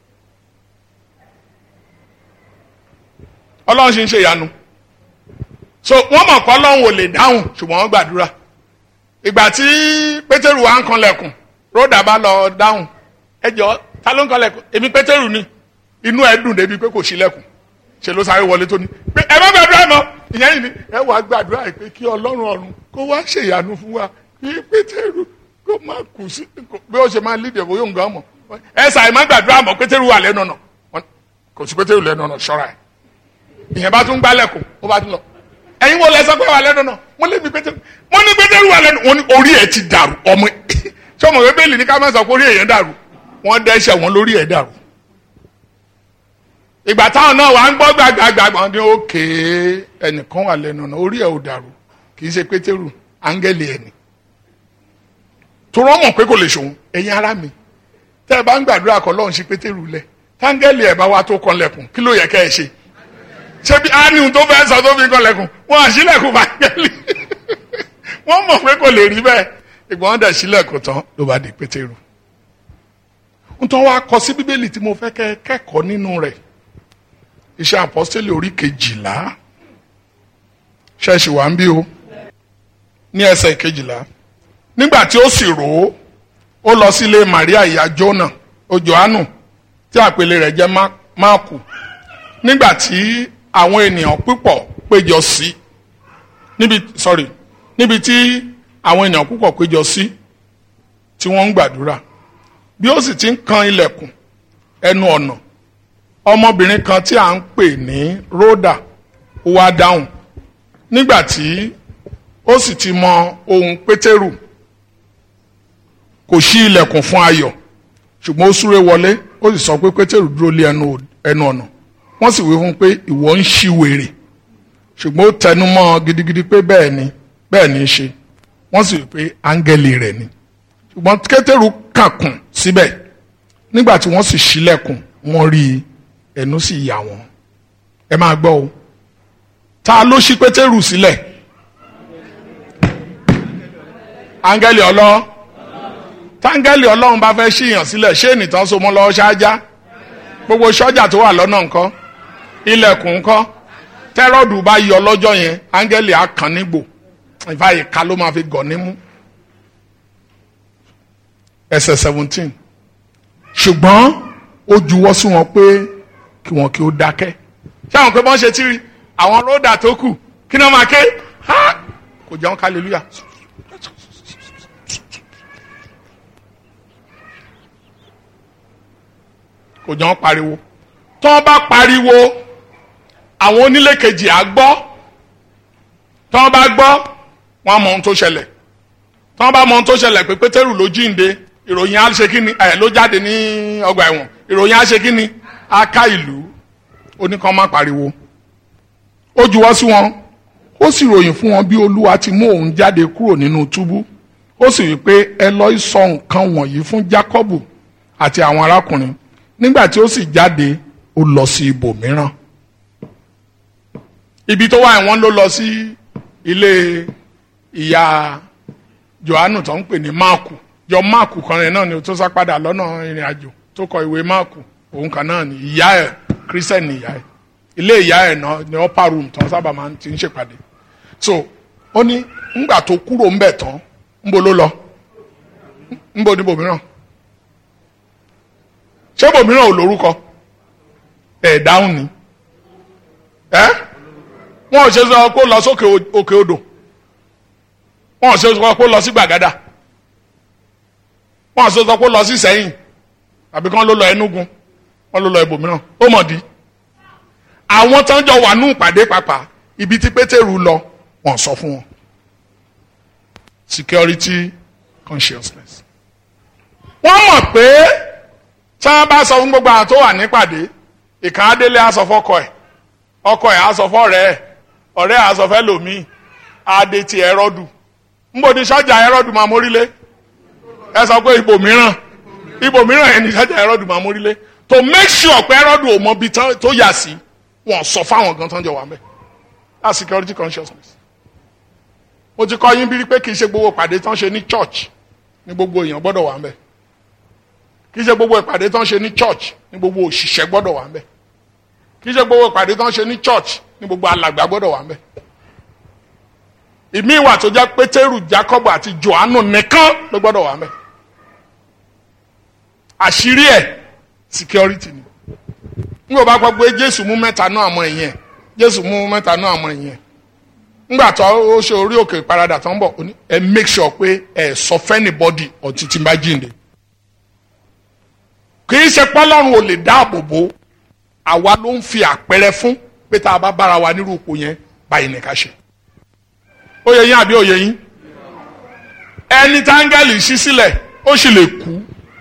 ọlọ́run ṣe ń ṣe ìyanu so wọ́n mọ̀ pé ọlọ́run ò lè dáhùn ṣùgbọ́n wọ́n gbàdúrà ìgbà tí pétérù wà ń kanlẹ̀kùn róòdà bá lọ dáhùn ẹ jọ ta ló ń kanlẹ̀kùn èmi pétérù ni inú ẹ dùn débi pé kò ṣílẹ̀kùn ṣe ló sáré wọlé tó ní pé ẹ má gbàdúrà mọ́ ìyẹn yìí ni ẹ wàá gbàdúrà pé kí ọlọ́run ọ̀run kó wá ṣe ìyanu fún wa kí pétérù kó má kù sí bí ó ṣe máa lídìí ẹ̀kọ́ yóò ń gbà mọ́ ẹ sàì má gbàdúrà mọ́ pétérù wà lẹ́nu ọ̀nà kò sí pétérù lẹ́nu ọ̀nà ṣọ́ra ẹ̀ ìyẹn bá tún gbálẹ̀kùn ó bá tún lọ ẹ̀yin wo lẹ́sọ̀ pé wà lẹ́nu náà mo lé mi pétérù mo ní pétérù wà lẹ́nu wọn ní orí ẹ̀ ti dàrú ọmọ ṣé ọmọ bíbélì ní ká má sọ pé orí èèyàn dàrú wọ́n dẹ́ṣẹ̀ wọn lórí ẹ̀ dàrú. ìgbà táwọn náà wà ń gbọ́ gbàgbàgbà wọn ní òkè ẹnìkan wà lẹ́nu náà orí ẹ̀ ò dàrú kì í ṣe pétérù áńgẹ́lì ẹ̀ ni. torọ́ mọ̀ pé kò lè ṣòun ẹ̀yin ará mi tẹ́ ẹ bá ń gbàdúrà kọ́ lọ́run sí pétérù lẹ̀ táńgẹ́lì ẹ̀ bá wá tó kan lẹ̀kùn kí ló yẹ kẹ́ ẹ ṣe ṣebí ánìhùn tó fẹ́ sọ tó fi kọlẹ̀kùn wọn àṣìlẹ̀kùn fàgẹ́lì wọ́n mọ̀ pé kò lè rí bẹ́ẹ̀ ìgbọ́n wọn dẹ̀ ṣílẹ̀kùn tán ló bá di pétérù ń tọ́ wá kọ sí bíbélì tí mo fẹ́ kẹ́ kẹ́kọ̀ọ́ nínú rẹ̀ iṣẹ́ àpọ́stélì orí kejìlá ṣẹ́ẹ̀ṣì wà ń bí o ní ẹsẹ̀ kejìlá nígbà tí ó sì rò ó ó lọ sílé Maria ìyá Jónà o Jòhánù tí àpèlé rẹ̀ jẹ́ Máàkù nígbà tí àwọn ènìyàn púpọ̀ péjọ sí níbi sorry níbi tí àwọn ènìyàn púpọ̀ péjọ sí tí wọ́n ń gbàdúrà bí ó sì ti ń kan ilẹ̀kùn ẹnu ọ̀nà ọmọbìnrin kan tí à ń pè ní Ródà ó wá dáhùn nígbà tí ó sì ti mọ ohùn Pétérù kò ṣí ilẹ̀kùn fún ayọ̀ ṣùgbọ́n ó súré wọlé ó sì sọ pé Pétérù dúró lé ẹnu ọ̀nà wọ́n sì wí fún pé ìwọ ń ṣí wèrè ṣùgbọ́n ó tẹnu mọ́ gidigidi pé bẹ́ẹ̀ ni bẹ́ẹ̀ ni í ṣe wọ́n sì wí pé áńgẹ́lì rẹ̀ ni ṣùgbọ́n Pétérù kàkùn síbẹ̀ nígbà tí wọ́n sì ṣílẹ̀kùn wọ́n rí i ẹnu sì yà wọ́n ẹ máa gbọ́ o ta ló ṣí Pétérù sílẹ̀ áńgẹ́lì ọlọ́run táńgẹ́lì ọlọ́run bá fẹ́ ṣíyàn sílẹ̀ ṣé ènìtàn so mọ́ lọ́wọ́ ṣáájá gbogbo sọ́jà tó wà lọ́nà ńkọ́ ilẹ̀kùn ńkọ́ tẹ́rọ̀dù bá yọ lọ́jọ́ yẹn áńgẹ́lì á kàn nígbò ìfà ìka ló máa fi gọ̀ nímú ẹsẹ̀ seventeen ṣùgbọ́n ó juwọ́ sí wọn pé kí wọn kí ó dákẹ́ ṣé àwọn pé bọ́n ṣe tí àwọn róòdà tó kù kí ni wọ́n máa ké kò jẹun hallelujah. kò jọ ń pariwo tó ń bá pariwo àwọn onílé kejì á gbọ́ tó ń bá gbọ́ wọ́n mọ ohun tó ṣẹlẹ̀ tó ń bá mọ ohun tó ṣẹlẹ̀ pé pétérù ló jíǹde ìròyìn á ṣe kíni ẹ̀ ló jáde ní ọgbà ẹ̀wọ̀n ìròyìn á ṣe kíni á ká ìlú oníkan má pariwo ó juwọ́ sí wọn ó sì ròyìn fún wọn bí olúwa ti mú òun jáde kúrò nínú túbú ó sì wí pé ẹ lọ sọ nǹkan wọ̀nyí fún jákọ́bù àti àwọn arákùnrin nígbà tí ó sì jáde ó lọ sí ibòmíràn ibi tó wà wọ́n ló lọ sí ilé ìyá Jòhánù tó ń pè ní máàkù jọ máàkù kan rẹ̀ náà ni tó sá padà lọ́nà ìrìn àjò tó kọ ìwé máàkù òun kan náà ni ìyá ẹ̀ kírísítẹ̀nì ìyá ẹ̀ ilé ìyá ẹ̀ náà ní upper room tó sábà máa ti ń ṣèpàdé so ó ní ńgbà tó kúrò ńbẹ̀ tán ńbo ló lọ ńbo níbo mìíràn ṣé bòmíràn ò lórúkọ ẹ̀ dáhùn ni ẹ́ wọn ò ṣe sọ kó lọ sókè òkè odò wọn ò ṣe sọ kó lọ sí gbàgádà wọn ò ṣe sọ kó lọ sí sẹ́yìn àbí kán ló lọ ẹnugun wọn ló lọ ibòmíràn ó mọ̀ di àwọn tán jọ wà nù ìpàdé pàpà ibi tí pétérù lọ wọn sọ fún wọn security consciousness wọ́n mọ̀ pé tí wọ́n bá sọ fún gbogbo àwọn tó wà nípàdé ìkàn adélé á sọ fọ́kọ ẹ̀ ọkọ ẹ̀ á sọ fọ́rẹ́ ẹ̀ ọ̀rẹ́ ẹ̀ á sọ fẹ́ lòmíì adé ti ẹrọdù nbọ ní sọ́jà ẹrọdù máa mórílé ẹ sọ pé ibò mìíràn ibò mìíràn ẹni sọ́jà ẹrọdù máa mórílé to make sure pé ẹrọdù ò mọ ibi tó yà sí wọn sọ fáwọn gan tó ń jọ wà mẹ that's security consciousness mo ti kọ́ yín bí pé kì í ṣe gbogbo ìpàdé tán ṣe ní church ní gbogbo èèyàn gbọ́dọ̀ wà ń bẹ̀ kì í ṣe gbogbo ìpàdé tán ṣe ní church ní gbogbo òṣìṣẹ́ gbọ́dọ̀ wà ń bẹ̀ kì í ṣe gbogbo ìpàdé tán ṣe ní church ní gbogbo alàgbà gbọ́dọ̀ wà ń bẹ̀ ìmí ìwà tó jẹ́ pétérù jacob àti johannu nìkan ló gbọ́dọ̀ wà ń bẹ̀ àṣírí ẹ̀ security ni n kò bá gbọ́ pé jésù mú mẹ́ta náà àmọ́ ẹ̀yìn ẹ̀ jésù mú mẹ́ta náà àmọ́ ẹ̀yìn ẹ̀ ngbà tó ó ṣe orí òkè ìparadà tó ń bọ̀ ẹ make sure pé ẹ sọ fẹ́nìbọ́dì ọtí tí ń bá jíǹde kì í ṣe pọ́lọ́run ò lè dáàbò bò àwa ló ń fi àpẹẹrẹ fún pé tá a bá bára wa nírú ipò yẹn báyìí ní ká ṣe ó yẹ yín àbí ó yẹ yín ẹni táńgẹ́lì ṣí sílẹ̀ ó sì lè kú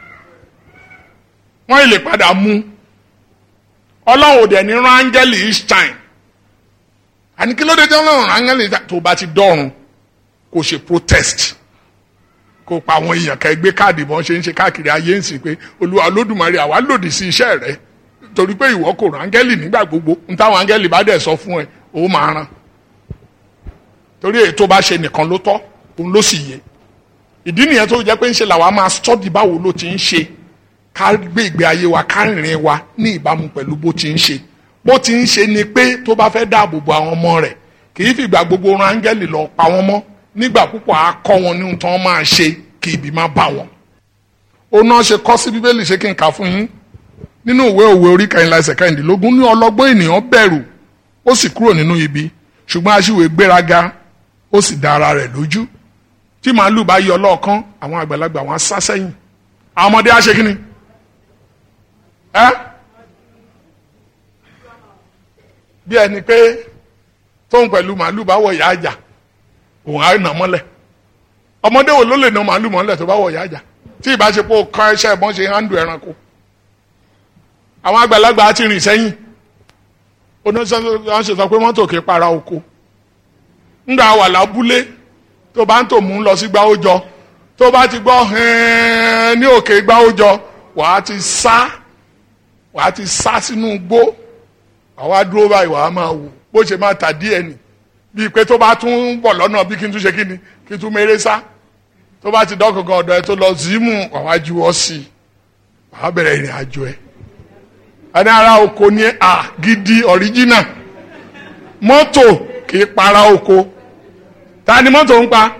wọ́n lè padà mú ọlọ́run ò dẹ̀ ní rán áńgẹ́lì each time àní kí ló dé tí ọlọ́run rán áńgẹ́lì tó bá ti dọ́run kò ṣe protest kó pa àwọn èèyàn ká gbé káàdì bọ́n ṣe ń ṣe káàkiri ayé ń sìn pé olúwa olódùmarè àwa lòdì sí iṣẹ́ rẹ torí pé ìwọ kò rán áńgẹ́lì nígbà gbogbo n táwọn áńgẹ́lì bá dẹ̀ sọ fún ẹ ó máa rán torí èyí tó bá ṣe nìkan ló tọ́ òun ló sì yẹ ìdí nìyẹn tó jẹ́ pé ń ṣe làwa máa study báwo ló ti ń ṣe ká gbé ìgbé ayé wa ká rìnrìn wa ní ìbámu pẹ̀lú bó ti ń ṣe bó ti ń ṣe ni pé tó bá fẹ́ dáàbò bo àwọn ọmọ rẹ̀ kì í fìgbà gbogbo ran áńgẹ́lì lọ pa wọ́n mọ́ nígbà púpọ̀ á kọ́ wọn ní ohun tí wọ́n máa ṣe kí ibi má bá wọn. ó náà ṣe kọ́ sí bíbélì ṣé kí n kà fún yín nínú ìwé òwe orí kẹrìnlá ẹsẹ̀ kẹrìndínlógún ní ọlọ́gbọ́n ènìyàn bẹ̀rù ó sì kúrò nínú ibi ṣùgbọ́n aṣíwèé gbéraga ó sì dá ara rẹ̀ lójú tí màálù bá yọ lọ́ọ̀kan àwọn àgbàlagbà wọn á sá sẹ́yìn àwọn ọmọdé á ṣe kí ni ẹ́ bí ẹni pé tóun pẹ̀lú màálù bá wọ ìyá àjà òun á nà mọ́lẹ̀ ọmọdé wo ló lè nà màálù mọ́lẹ̀ tó bá wọ ìyá àjà tí ìbáṣepọ̀ kan ẹṣẹ́ ẹ̀bọ́n ṣe hándù ẹranko àwọn àgbàlagbà á ti rìn sẹ́yìn oníṣẹ́ sọ pé mọ́tò kì í para oko ńgbà wà lábúlé tó bá ń tò mú lọ sí gbáwójọ tó bá ti gbọ́ hẹ́ẹ́n ní òkè gbáwójọ wàá ti sá wàá ti sá sínú igbó àwa dúró báyìí wàá máa wò bó ṣe máa tà díẹ̀ nì bíi pé tó bá tún bọ̀ lọ́nà bí kí n tún ṣe kí ni kí n tún méré sá tó bá ti dọ́kọ̀ọ̀kan ọ̀dọ̀ ẹ tó lọ zimu wàá ju ọ sí i wàá bẹ̀rẹ̀ ìrìn àjò ẹ̀ ẹni ara oko ní à gidi ọ̀ríjínà mọ́tò kì í para oko ta ni mọ́tò ń pa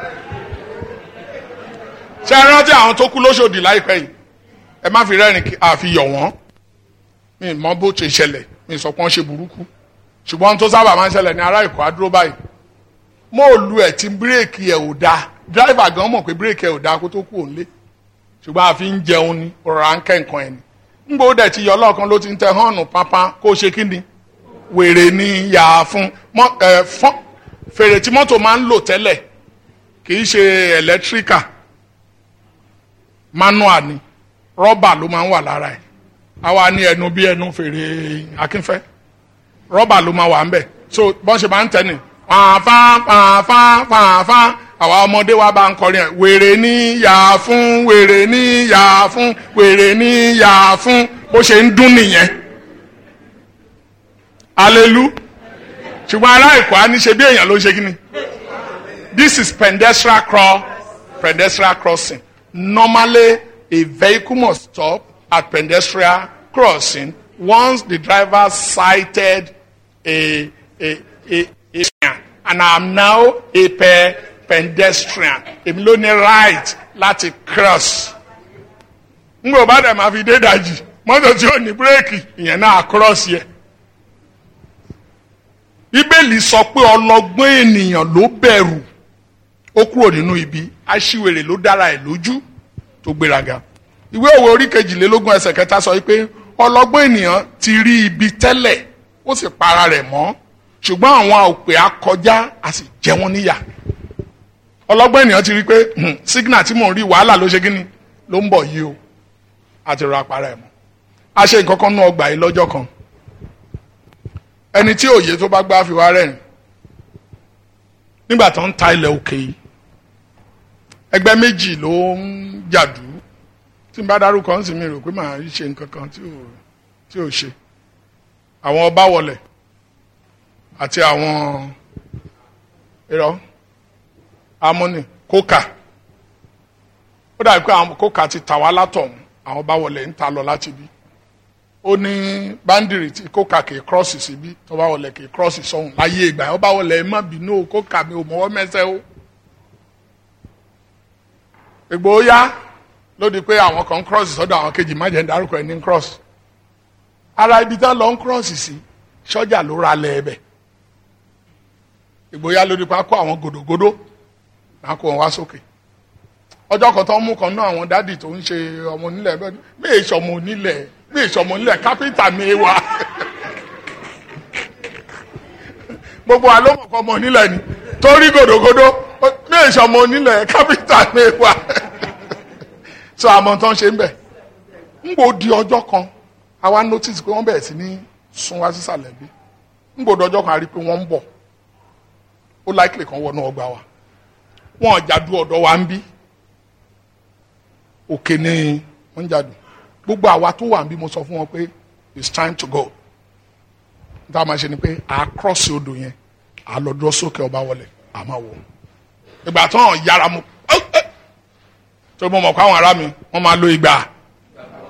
ṣé ẹ rántí àwọn tó kú lóṣòdì láìpẹ́ yìí ẹ má fi rẹ́rìn àfihàn wọ́n mi mọ bó ṣe ṣẹlẹ̀ mi sọ pé wọ́n ṣe burúkú ṣùgbọ́n tó sábà máa ń ṣẹlẹ̀ ní ará ìkọ́ adúró báyìí mo lu ẹ̀ tí bírèkì ẹ̀ ò dáa dírẹ́fà gan mọ̀ pé bírèkì ẹ̀ ò dáa kó tó kú òun lé ṣùgbọ́n àfi ń jẹun ni ọ̀rọ̀ à ń kẹ́ nǹkan ẹ̀ ni ńgbò dẹ̀ ti yọ ọlọ́ọ̀kan ló ti ń tẹ họ́ọ̀nù pápá kó ṣe kí ni wèrè ni yà á fún fèrè tí mọ́tò máa ń lò tẹ́lẹ̀ kì í ṣe ẹ̀lẹ́tíríkà manual ni rọ́bà ló máa ń wà lára ẹ̀ àwa ní ẹnu bí ẹnu fèrè akínfẹ́ rọ́bà ló máa wà ń bẹ̀ so bọ́n ṣe máa ń tẹ̀ ní pàfà pàfà pàfà àwa ọmọdé wa bá ń kọrin ẹ̀ wèrè ní yà fún wèrè ní yà fún wèrè ní yà fún bó ṣe ń dún nìyẹn alelu ṣùgbọ́n ará ìkọ́ á ní ṣe bí èèyàn ló ń ṣe kí ni this is pedestrian cross pedestrian crossing normally a vehicle must stop at pedestrian crossing once the driver sighted a a a a and I am now a pe pedestrian èmi ló ní right láti cross n kò bá dẹ̀ máa fi dé dajì mọ́tò tí ò ní bírèkì ìyẹn náà cross yẹ. bíbélì sọ pé ọlọ́gbọ́n ènìyàn ló bẹ̀rù ó kúrò nínú ibi aṣiwèrè ló dára ẹ̀ lójú tó gbéraga ìwé òwe orí kejìlélógún ẹsẹ̀ kẹta sọ pé ọlọ́gbọ́n ènìyàn ti rí ibi tẹ́lẹ̀ ó sì para rẹ̀ mọ́ ṣùgbọ́n àwọn òpè akọjá a sì jẹ wọ́n níyà ọlọ́gbọ́n ènìyàn ti rí pé signal tí mò ń rí wàhálà ló ṣe kíni ló ń bọ̀ yìí o àti rọ apara ẹ̀ mọ́ a ṣe nǹkan kan nú ọgbà yìí lọ́jọ́ kan ẹni tí òye tó bá gbá fi wá rẹ̀ nígbà tó ń ta ilẹ̀ òkè yìí ẹgbẹ́ méjì ló ń jàdú tí n bá dárúkọ ń sì mi rò pé màá ṣe nǹkan kan tí ò tí ò ṣe àwọn ọba wọlé àti àwọn irọ́ amúnì kókà ó dàbí pé àwọn kókà ti tà wá látọ̀hún àwọn ọba wọlé ń ta lọ láti bí ó ní báńdìrì tí kókà kì í kírọ́ọ̀sì síbí tó bá wọlé kì í kírọ́ọ̀sì sọ́hún láyé ìgbà ọba wọlé má bínú kókà mi ò mọ́wọ́ mẹ́sẹ̀ o ìgbò yá ló di pé àwọn kan cross sọ́dọ̀ àwọn kejì má jẹ́ ń dárúkọ ẹ̀ ní cross ara ibi tá lọ ń cross sí sọ́jà ló ra lẹ̀ ẹ̀bẹ̀ ìgbò yá ló di pé a kó àwọn gòdògòdò náà kó wọn wá sókè ọjọ́ kan tó ń mú kan náà àwọn dádì tó ń ṣe ọmọ onílẹ̀ bẹ́ẹ̀ ni bí èso ọmọ onílẹ̀ bí èso ọmọ onílẹ̀ kápẹ́ńtà mi wà gbogbo wa ló mọ̀ kọ́ ọmọ onílẹ̀ ni torí gòdògòdò bí èso ọmọ onílẹ̀ kápẹ́ńtà mi wà so àmọ́ tán ṣe ń bẹ̀ ń gbò di ọjọ́ kan àwa notice pé wọ́n bẹ̀rẹ̀ sí ní sún wá sísàlẹ̀ bí ń gbò di ọjọ́ kan a rí i pé wọ́n ń bọ̀ ó likely kan wọnú ọgbà wa wọn ò jàdú ọ̀dọ̀ wa ń bí òkè ni wọ́n ń jàdú gbogbo àwa tó wà ń bí mo sọ fún wọn pé it's time to go níta máa ṣe ni pé à á cross odò yẹn à á lọ dúró sókè ọba wọlé à máa wò ìgbà tó hàn yára mu tó mọ̀ mọ̀ kó àwọn ará mi wọ́n máa lo ìgbà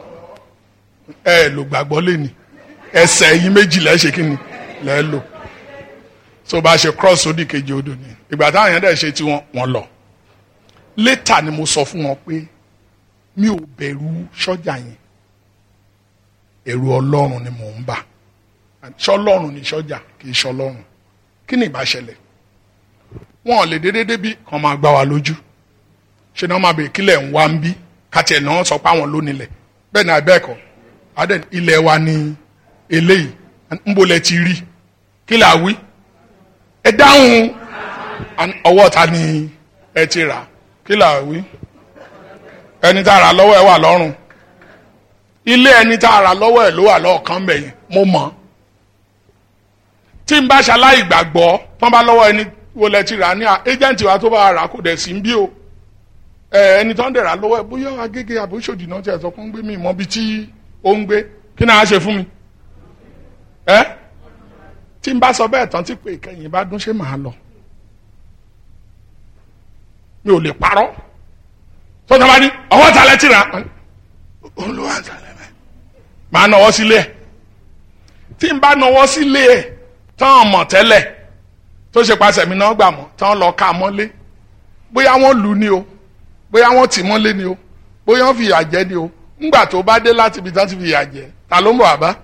ẹ lò gbàgbọ́ lẹ́ni ẹsẹ̀ yín méjì lẹ́ ṣe kí ni lẹ́ lò tó bá ṣe cross sódì kejì odò ni ìgbà táwọn yẹn dẹ̀ ṣe tí wọ́n lọ létà ni mo sọ fún wọn pé mi ò bẹ̀rù sọ́jà yẹn ẹ̀rù ọlọ́run ni mò ń bà ṣọlọ́run ni sọ́jà kì í ṣọlọ́run kí ni ìbá ṣẹlẹ̀ wọn ò lè dédé débi kan máa gbá wa lójú ṣe ni wọn máa bèèrè kílẹ̀ ń wá ń bí kàtì ẹ̀ náà sọ pé àwọn ló nílẹ̀ bẹ́ẹ̀ ni àbẹ́ẹ̀kọ́ adé ilẹ̀ wa ni eléyìí ń bolẹ̀ ti rí kí là wí ẹ dáhùn ọwọ́ ta ni ẹ ti rà kí là wí ẹni tá a rà lọ́wọ́ ẹ wà lọ́rùn ilé ẹni tá a rà lọ́wọ́ ẹ ló wà lọ́ọ̀kan bẹ̀yẹn mo mọ̀ tí n bá ṣaláì gbàgbọ́ tán bá lọ́wọ́ ẹni wo lẹ ti rà ní ẹjẹ̀ǹtì wa tó bá rà kò dẹ̀ sí ń bí o ẹni tó ń dẹ̀ rà lọ́wọ́ ẹ bóyá agége àbóṣòdì náà ti ẹ̀ sọ fún ń gbé mi mọ́ bí tí ó ń gbé kí náà á ṣe fún mi ẹ tí n bá sọ bẹ́ẹ̀ tán tí pé ìkẹyìn bá dún ṣé màá lọ mi ò lè parọ́ tó tọ́ bá ní ọwọ́ ta lẹ ti rà olùwà àtàlẹ́ mẹ́ màá nọwọ́ sílé ẹ̀ tí n bá nọwọ́ sílé ẹ̀ tán mọ̀ tẹ́lẹ̀ tó ṣe pàṣẹ mi náà gbà mọ́ tán lọ ká mọ́lé bóyá wọ́n lù ní o bóyá wọ́n tì mọ́lé ni o bóyá wọ́n fi ìyà jẹ ni o ńgbà tó bá dé láti ibi tán ti fi ìyà jẹ ta ló ń bọ̀ àbá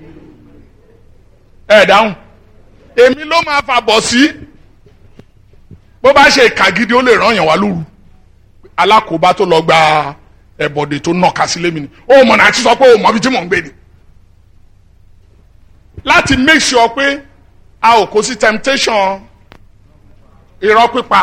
ẹ dáhùn èmi ló máa fà bọ̀ sí bó bá ṣe ìkà gidi ó lè ràn yàn wá lóru alákòóbá tó lọ gba ẹ̀bọ̀dè tó nàka sílé mi ni ó mọ̀ náà ti sọ pé ó mọ̀ bí tí mò ń gbé ni láti make sure pé a ò kó sí temptation irọ́ pípa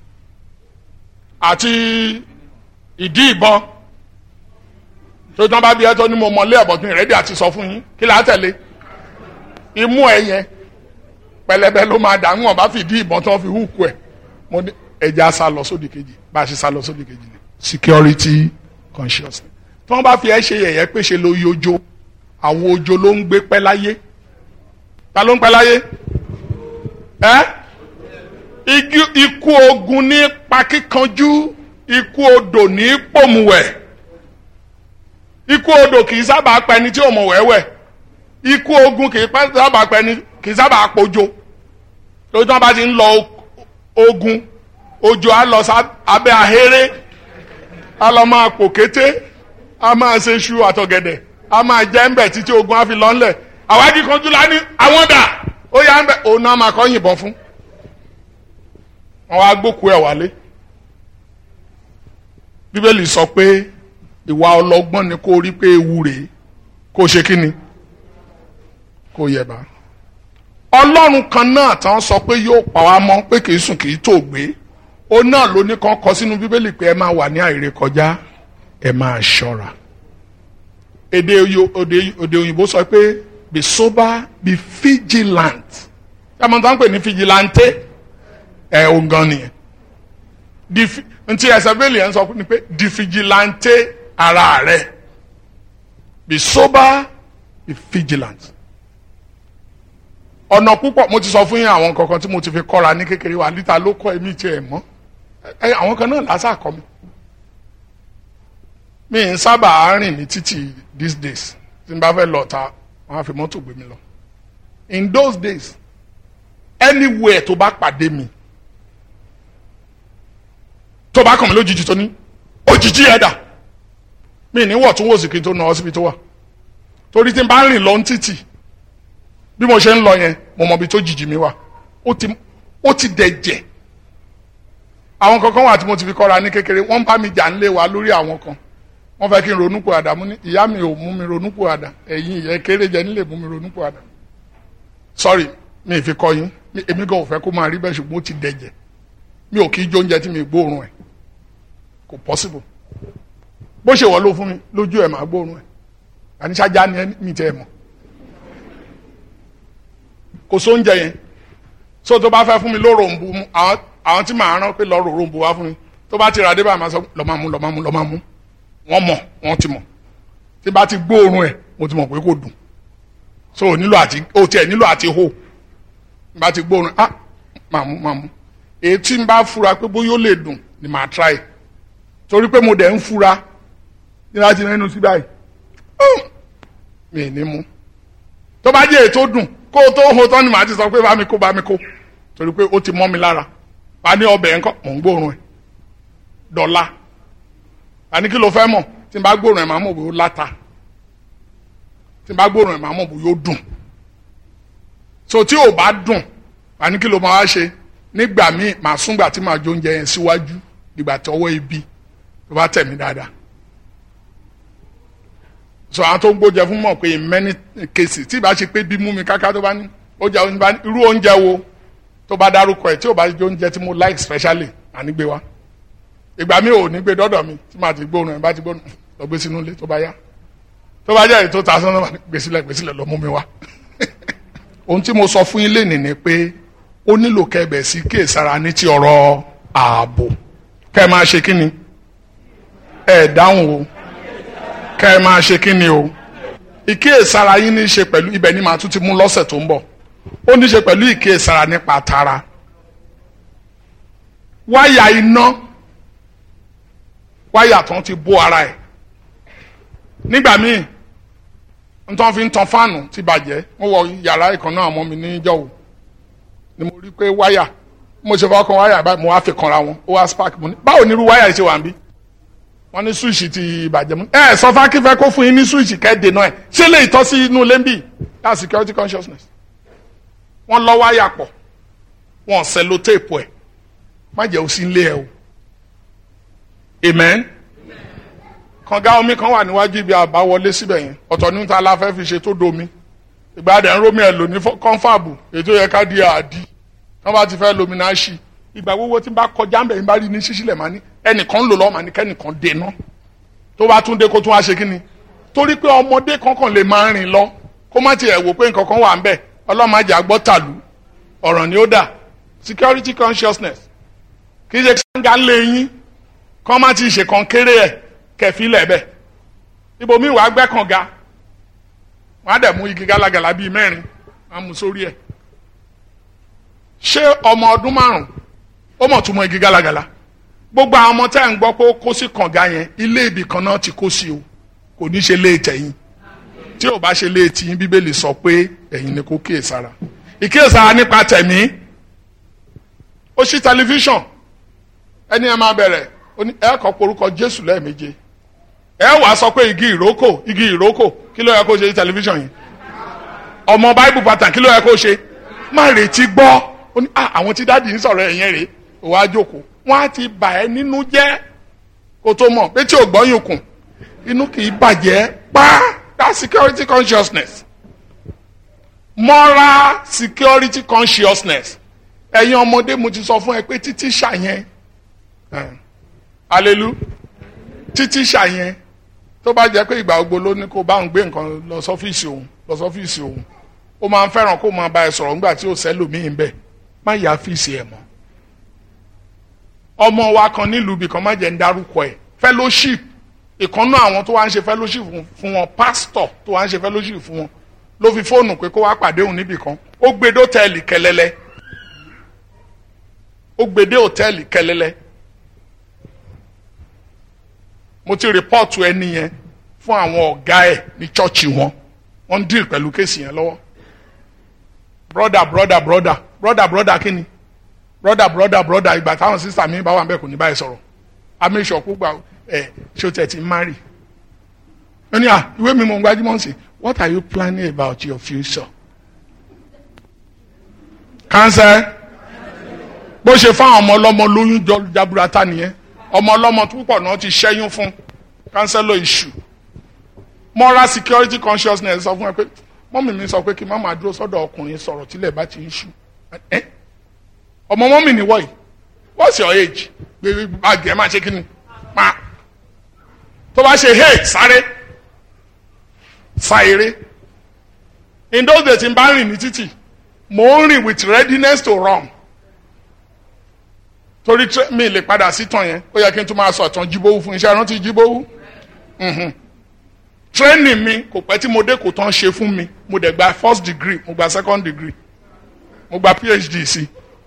àti ìdí ìbọn tó tán bá bí ẹ tó ní mo mọlé ẹ̀bọ̀dún ìrẹ́dí àti sọ fún yín kí là á tẹ̀lé imú ẹ yẹn pẹlẹbẹ ló máa dà ń wọn bá fi ìdí ìbọn tó fi húkú ẹ mo ní ẹja sá lọ sódì kejì bá a ṣe sá lọ sódì kejì ni security consciousness tí wọ́n bá fi ẹ ṣe yẹ̀yẹ́ pé ṣe ló yọjó àwọn ojo ló ń gbé pẹ́ láyé ta ló ń pẹ́ láyé ẹ́ ikú ogun ní pakíkanjú ikú odò ní pòmùwẹ̀ ikú odò kì í sábà pa ẹni tí ò mọ̀ wẹ́wẹ́ ikú ogun kì í sábà pa ẹni kì í sábà pojo lójú tí wọ́n bá ti ń lọ ogun ojo á lọ abẹ́ ahéré á lọ máa pò kété á máa ṣe ṣu àtọ̀gẹ̀dẹ̀ a máa jẹ́ ńbẹ̀ títí ogun á fi lọ ńlẹ̀ àwájú kanjú la ní àwọn dà ó yà ńbẹ̀ òun náà máa kọ́ yìnbọn fún wọn wá gbókùú ẹ̀ wálé bíbélì sọ pé ìwà ọlọ́gbọ́n ni kó rí pé ewu rèé kó ṣe kí ni kó yẹba ọlọ́run kan náà tán sọ pé yóò pa wá mọ́ pé kì í sùn kì í tó gbé ó náà ló ní kàn kọ sínú bíbélì pé ẹ máa wà ní àìrékọjá ẹ máa ṣọ́ra èdè òde òyìnbó sọ pé be sober be vigilant yàtọ̀ tó ń pè ní vigilante ẹ̀ ò gan nìyẹn ntí ẹsẹ̀ bẹ́ẹ̀lì yẹn sọ ni pé di vigilante ara rẹ̀ be sober be vigilant ọ̀nà púpọ̀ mo ti sọ fún yín àwọn kankan tí mo ti fi kọ́ra ní kékeré wa níta ló kọ́ ẹ̀mí tiẹ̀ mọ́ àwọn kan náà lásà kọ́ mi mi ń sábà rìn ní títì these days tí n bá fẹ́ lọ ta wọ́n á fi mọ́tò gbé mi lọ in those days anywhere tó bá pàdé mi tó bá kàn mí lójijì tó ní òjijì ẹ̀dà mi ní wọ̀ tún wò sí kí n tó nà ọ́ síbi tó wà torí tí n bá rìn lọ ní títì bí mo ṣe ń lọ yẹn mo mọ ibi tó jìjì mi wà ó ti ó ti dẹ̀jẹ̀ àwọn kankan wà tí mo ti fi kọ́ra ní kékeré wọ́n bá mi jà ń lé wa lórí àwọn kan wọ́n fẹ́ kí n ronú pòàdà mú ní ìyá mi ò mú mi ronú pòàdà ẹ̀yin ìyẹn kéré jẹ nílé mú mi ronú pòàdà sorry mi ì fi kọ́ yín èmi gan ò fẹ́ kó máa rí bẹ́ẹ̀ ṣùgbọ́n ó ti dẹ̀jẹ̀ mi ò kí í jó oúnjẹ tí mi gbóòórùn ẹ̀ kò possible bó ṣe wọ́ ló fún mi lójú ẹ̀ máa gbóòórùn ẹ̀ àníṣájá ni mi tẹ́ ẹ̀ mọ̀ kò sóúnjẹ yẹn so tó bá fẹ́ fún mi lóròǹbù àwọn tí màá rán pé lọ ròǹbù wá fún mi tó bá ti rà dé bá máa sọ lọ́ máa mú lọ́ máa mú lọ́ máa mú wọ́n mọ̀ wọ́n ti mọ̀ tí bá ti gbóòórùn ẹ̀ mo ti mọ̀ pé kò dùn so ò nílò àti ó tiẹ̀ nílò àti hó bá ti gbóòórùn ah máa mú máa mú èyí tí n bá fura pé bóyá ó lè dùn ni màá try torí pé mo dẹ̀ ń fura ní láti nínú sí báyìí mi ì ní mú tó bá jẹ́ ètò dùn kó o tó ho tán ni màá ti sọ pé bá mi kó bá mi kó torí pé ó ti mọ́ mi lára wà á ní ọbẹ̀ yẹn kọ́ mò ń gbóòórùn ẹ̀ dọ̀la wà á ní kí ló fẹ́ mọ̀ tí n bá gbóòórùn ẹ̀ máa mọ̀ bó láta tí n bá gbóòórùn ẹ̀ máa mọ̀ bó yóò dùn so tí ò bá dùn wà á ní kí ló máa wá ṣe nígbà míì màá súngbà tí màá jó oúnjẹ yẹn síwájú dìgbà tí ọwọ́ ibi tó bá tẹ̀ mí dáadáa so àwọn tó ń gbóúnjẹ fún mọ̀ pé in many cases tí ìbá ṣe pé bí mú mi káká tó bá ní ó jẹ oúnjẹ bá ní irú oúnjẹ wo tó bá dárúkọ ẹ̀ tí ò bá jẹ oúnjẹ tí mo like specially ànígbé wa ìgbà mi ò ní gbé dọ́dọ̀ mi tí màá ti gbóòórùn ẹ̀ bá ti gbóòórùn lọ gbé sínú ilé tó bá yá tó bá jẹ́ èyí tó ta sọ́nà gbèsílẹ̀ gbèsílẹ̀ lọ mú mi wá ohun tí mo sọ fún yín lénìí ni pé ó nílò kẹbẹ̀ sí kíyèsára ní ti ọ̀rọ̀ ààbò kẹ́ ẹ máa ṣe kí ni ẹ dáhùn o kẹ́ ẹ máa ṣe kí ni o ìkíyèsára yín ní í ṣe pẹ̀lú ibẹ̀ ni màá tún ti mú lọ́sẹ̀ tó ń bọ̀ ó ní í ṣe pẹ̀lú ìkíyèsára nípa tara wáyà iná wáyà tó ń ti bó ara ẹ̀ nígbà míì ntọ́ fi ń tan fáànù ti bàjẹ́ mo wọ yàrá ìkan náà ọmọ mi níjọ́ o ni mo rí pé wáyà mo ṣe fọwọ́ kan wáyà báyìí mo wá fi kanra wọn ó wá spark mo ní báwo ni irú wáyà yìí ṣe wà ń bí wọ́n ní swíìṣì ti bàjẹ́ mu ẹ sọ fákífẹ́ kó fún yín ní swíìṣì kẹ́ẹ̀dẹ̀ náà ẹ̀ ṣé lè tọ́ sí inú lẹ́ńbì that's security consciousness wọ́n lọ wáyà pọ̀ wọ́n sẹ́ló téèpù ẹ̀ má jẹ́ òsín lé ẹ o amen kànga omi kan wà níwájú ibi àbáwọlé síbẹ̀ yẹn ọ̀tọ̀ ní ta la fẹ́ fi ṣe tó domi ìgbà dẹ̀ ń rómi ẹ̀ lò ní kọ́ńfàbù ètò yẹ ká di àdí wọ́n bá ti fẹ́ lomi náà ṣì ìgbà gbogbo tí n bá kọjá ń bẹ̀ ń bá rí ní ṣíṣílẹ̀ máa ní ẹnìkan ń lò lọ́wọ́ máa ní kẹ́nìkan dènà tó bá tún dé kó tún wá ṣe kí ni torí pé ọmọdé kankan lè máa rìn lọ kó má tiẹ̀ wò pé nǹkan kan wà ń bẹ̀ ọlọ́màjà gbọ́ tàlú ọ̀ràn ni ó dà security consciousness kì í ṣe kánga lé yín kọ́ má ti ṣe kan kéré ẹ̀ kẹfílẹ̀ bẹ̀ ibòmí wàá gbẹ́ kànga wọ́n á dẹ̀ mú igi gálágalà bíi mẹ́rin wọ́n á mú sórí ẹ̀ ṣé ọmọ ọdún márùn ó mọ̀ tún mọ igi gálágalà gbogbo àwọn ọmọ tẹ́ ń gbọ́ pé ó kó sí kànga yẹn ilé ibì kan náà ti kó sí o kò ní ṣe léètì ẹ̀yìn tí ò bá ṣe léètì yín bíbélì sọ pé ẹ̀yin ni kò kíyèsára ìkíyèsára nípa tẹ̀mí ó ṣí tẹlifíṣàn ẹni ẹ máa bẹ̀rẹ̀ ẹ kọ́ porúkọ Jésù lẹ́ẹ̀méje ẹ wàá sọ pé igi ìrókò igi ìrókò kí ló yẹ kó ṣe ní tẹlifíṣàn yìí ọmọ báíbù pátá kí ló yẹ kó ṣe má retí gbọ́ ó ní àwọn tí dáàdì ń sọ̀rọ̀ ẹ̀yẹn rèé òwò àjòkó wọ́n á ti bà ẹ́ nínú jẹ́ kó tó mọ̀ pé tí ò gbọ́yìn kùn inú kì í bàjẹ́ pa that security consciousness moral security consciousness ẹ̀yin ọmọdé mo ti sọ fún ẹ pé títí ṣàyẹn alelu títí ṣàyẹn tó bá jẹ́ pé ìgbà gbogbo ló ní kó bá ń gbé nǹkan lọ sọ́fíìsì òun lọ sọ́fíìsì òun ó máa ń fẹ́ràn kó máa bá ẹ sọ̀rọ̀ nígbà tí ò sẹ́lòmíì ń bẹ̀ má yà fíìsì ẹ̀ mọ́ ọmọ wa kan nílùú ibì kan má jẹ́ ń dárúkọ ẹ̀ fellowship ìkànnú àwọn tó wá ń ṣe fellowship fún wọn pastor tó wá ń ṣe fellowship fún wọn ló fi fóònù pé kó wá pàdé òun níbì kan ó gbé dé hòtẹ́ẹ̀lì kẹlẹ́lẹ́ ó gbé dé hòtẹ́ẹ̀lì kẹlẹ́lẹ́ mo ti rìpọ́ọ̀tù ẹni yẹn fún àwọn ọ̀gá ẹ̀ ní chọ́ọ̀chì wọn wọ́n ń díìl pẹ̀lú kéèsì yẹn lọ́wọ́ broda broda broda broda broda kí ni broda broda broda ìgbà táwọn sísà mi bá wà bẹ́ẹ̀ kò ní báyìí sọ̀rọ̀ amíṣọ̀ púpà ẹ̀ ṣó tẹ̀ ti marry ó ní à ìwé mi mọ̀ ń gbajúmọ̀ sí what are you planning about your future cancer bó ṣe fáwọn ọmọ ọlọ́mọ lóyún jọ jaburata nìyẹn ọmọ ọlọ́mọ púpọ̀ náà ti ṣẹ́yún fún kánsẹ́lọ̀ iṣu moral security consciousness sọ fún ẹ pé mọ́mì mi sọ pé kí má máa dúró sọ́dọ̀ ọkùnrin sọ̀rọ̀ tílẹ̀ bá ti ń ṣú ọmọ mọ́mì ni wọ́ọ̀yì what's your age gbé báàgì ẹ̀ máa ṣe kí ni pa tó bá ṣe hey sáré sa eré in those days n bá rìn ní títì mò ń rìn with readiness to run torí mi lè padà sí tàn yẹn ó yẹ kí n tún máa sọ tán jíbówú fún iṣẹ́ rántí jíbówú training mi kò pẹ́ tí mo dé kò tán ṣe fún mi mo dẹ̀ gba first degree mo gba second degree mo gba phd sí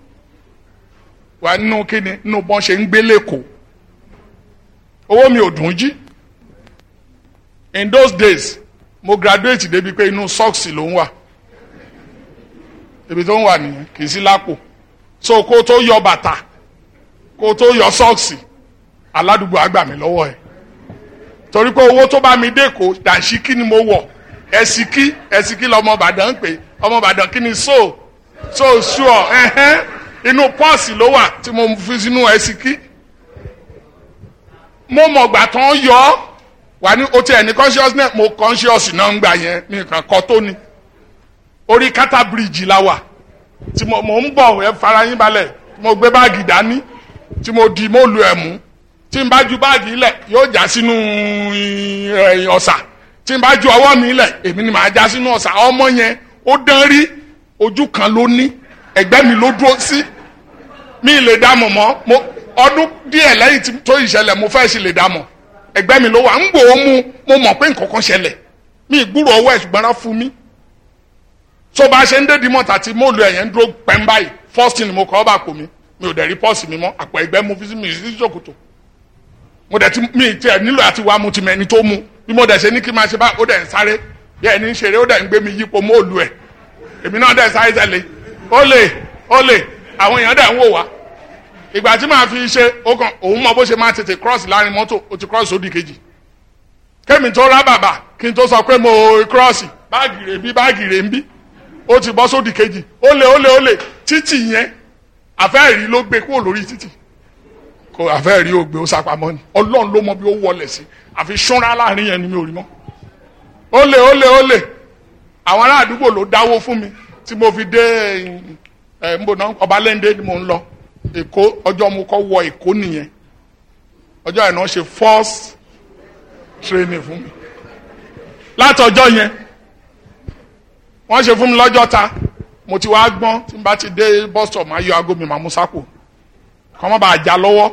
wà nínú kíni nínú bọ́n ṣe ń gbé lẹ́kọ̀ọ́ owó mi ò dùn jí in those days mo graduate débi pé inú sọ́ọ̀sì ló ń wà ibi tó ń wà nìyẹn kì í sí lápò so kó tó yọ bàtà kó tó yọ sọ́ọ̀sì aládùúgbò àgbà mi lọ́wọ́ ẹ̀ torí pé owó tó bá mi dé kó dànsíkí ni mo wọ̀ ẹ̀sìkí ẹ̀sìkí lọ́mọ Ìbàdàn ń pè ọmọ Ìbàdàn kí ni so so sure ẹ̀hẹ́n inú pọ́ọ̀sì ló wà tí mo fi sínú ẹ̀sìkí mo mọ̀gbà tán yọ ọ́ wà ní o tiẹ̀ ní consciousness mo conscious náà ń gbà yẹn mi kàn kọ́ tó ni orí kátà bíríìjì la wà tí mo mo ń bọ̀ ẹ fara yín balẹ̀ tí mo gbé báàgì dání tí mo di mo lu ẹ̀ mú tí n bá ju báàgì lẹ̀ yóò já sínú ẹ̀, ọ̀sà tí n bá ju ọwọ́ mi lẹ̀ èmi ni màá já sínú ọ̀sà ọmọ yẹn ó dán rí ojú kan ló ní ẹ̀gbẹ́ mi ló dúró sí mi ì lè dá mọ̀ mọ́ mo ọdún díẹ̀ lẹ́yìn tí- tó ìṣẹ̀lẹ̀ mo fẹ́ sì lè dá mọ̀ ẹ̀gbẹ́ mi ló wà ń gbò ó mú mo mọ̀ pé nǹkan kan ṣẹlẹ̀ mi ì gbúrò ọwọ́ ẹ̀ ṣùgbọ́n rán fún mi tó bá ṣe ń dé dimọ̀ tàti mo lu ẹ̀yẹn ń dúró pẹ́ń báyìí first thing mo kọ́ ọ́ bá pò mí mi ò dẹ̀ rí pọ́ọ̀sì mi mọ́ àpò ẹ̀gbẹ́ mo fi sí mi sí ṣòkòtò mo dẹ̀ ti mi tiẹ̀ nílò àti wá mu ti mọ ẹni tó mu bí mo dẹ̀ ṣe ní kí n máa ṣe báyìí ó dẹ̀ ń sáré bí ẹni ń ṣeré ó dẹ̀ ń gbé mi yípo mo lu ẹ̀ èmi náà dẹ̀ sáré tẹ̀lé ó lè ó lè àwọn èèyàn dẹ̀ ń wò wá ìgbà tí màá fi ṣe ó kàn òun mọ bó ṣe máa tètè cross láàrin mọ́tò ó ti cross sódì kejì kémi tó rá bàbà kí n tó sọ pé mo cross báàgì rè ń bí báàgì rè ń bí ó ti bọ́ sódì kejì ó lè ó lè ó lè títì yẹn àfẹ́ẹ̀rí ló gbé kúrò lórí títì kò àfẹ́ẹ̀rí ó gbé ó sápamọ́ ni ọlọ́run ló mọ bí ó wọlé sí àfi ṣúnra láàrin yẹn ni mi ò rí mọ́ ó lè ó lè ó lè àwọn ará àdúgbò ló dáwó fún mi tí mo fi dé ẹ ń bò náà ọbalẹ́ndé ni mo ń lọ èkó ọjọ́ mo kọ́ wọ èkó nìyẹn ọjọ́ yẹn náà ṣe first training fún mi látọjọ́ yẹn wọ́n ṣe fún mi lọ́jọ́ ta mo ti wá gbọ́n tí n bá ti dé bus stop máa yọ aago mi máa mú sápò kọ́ mọ́ bá a já lọ́wọ́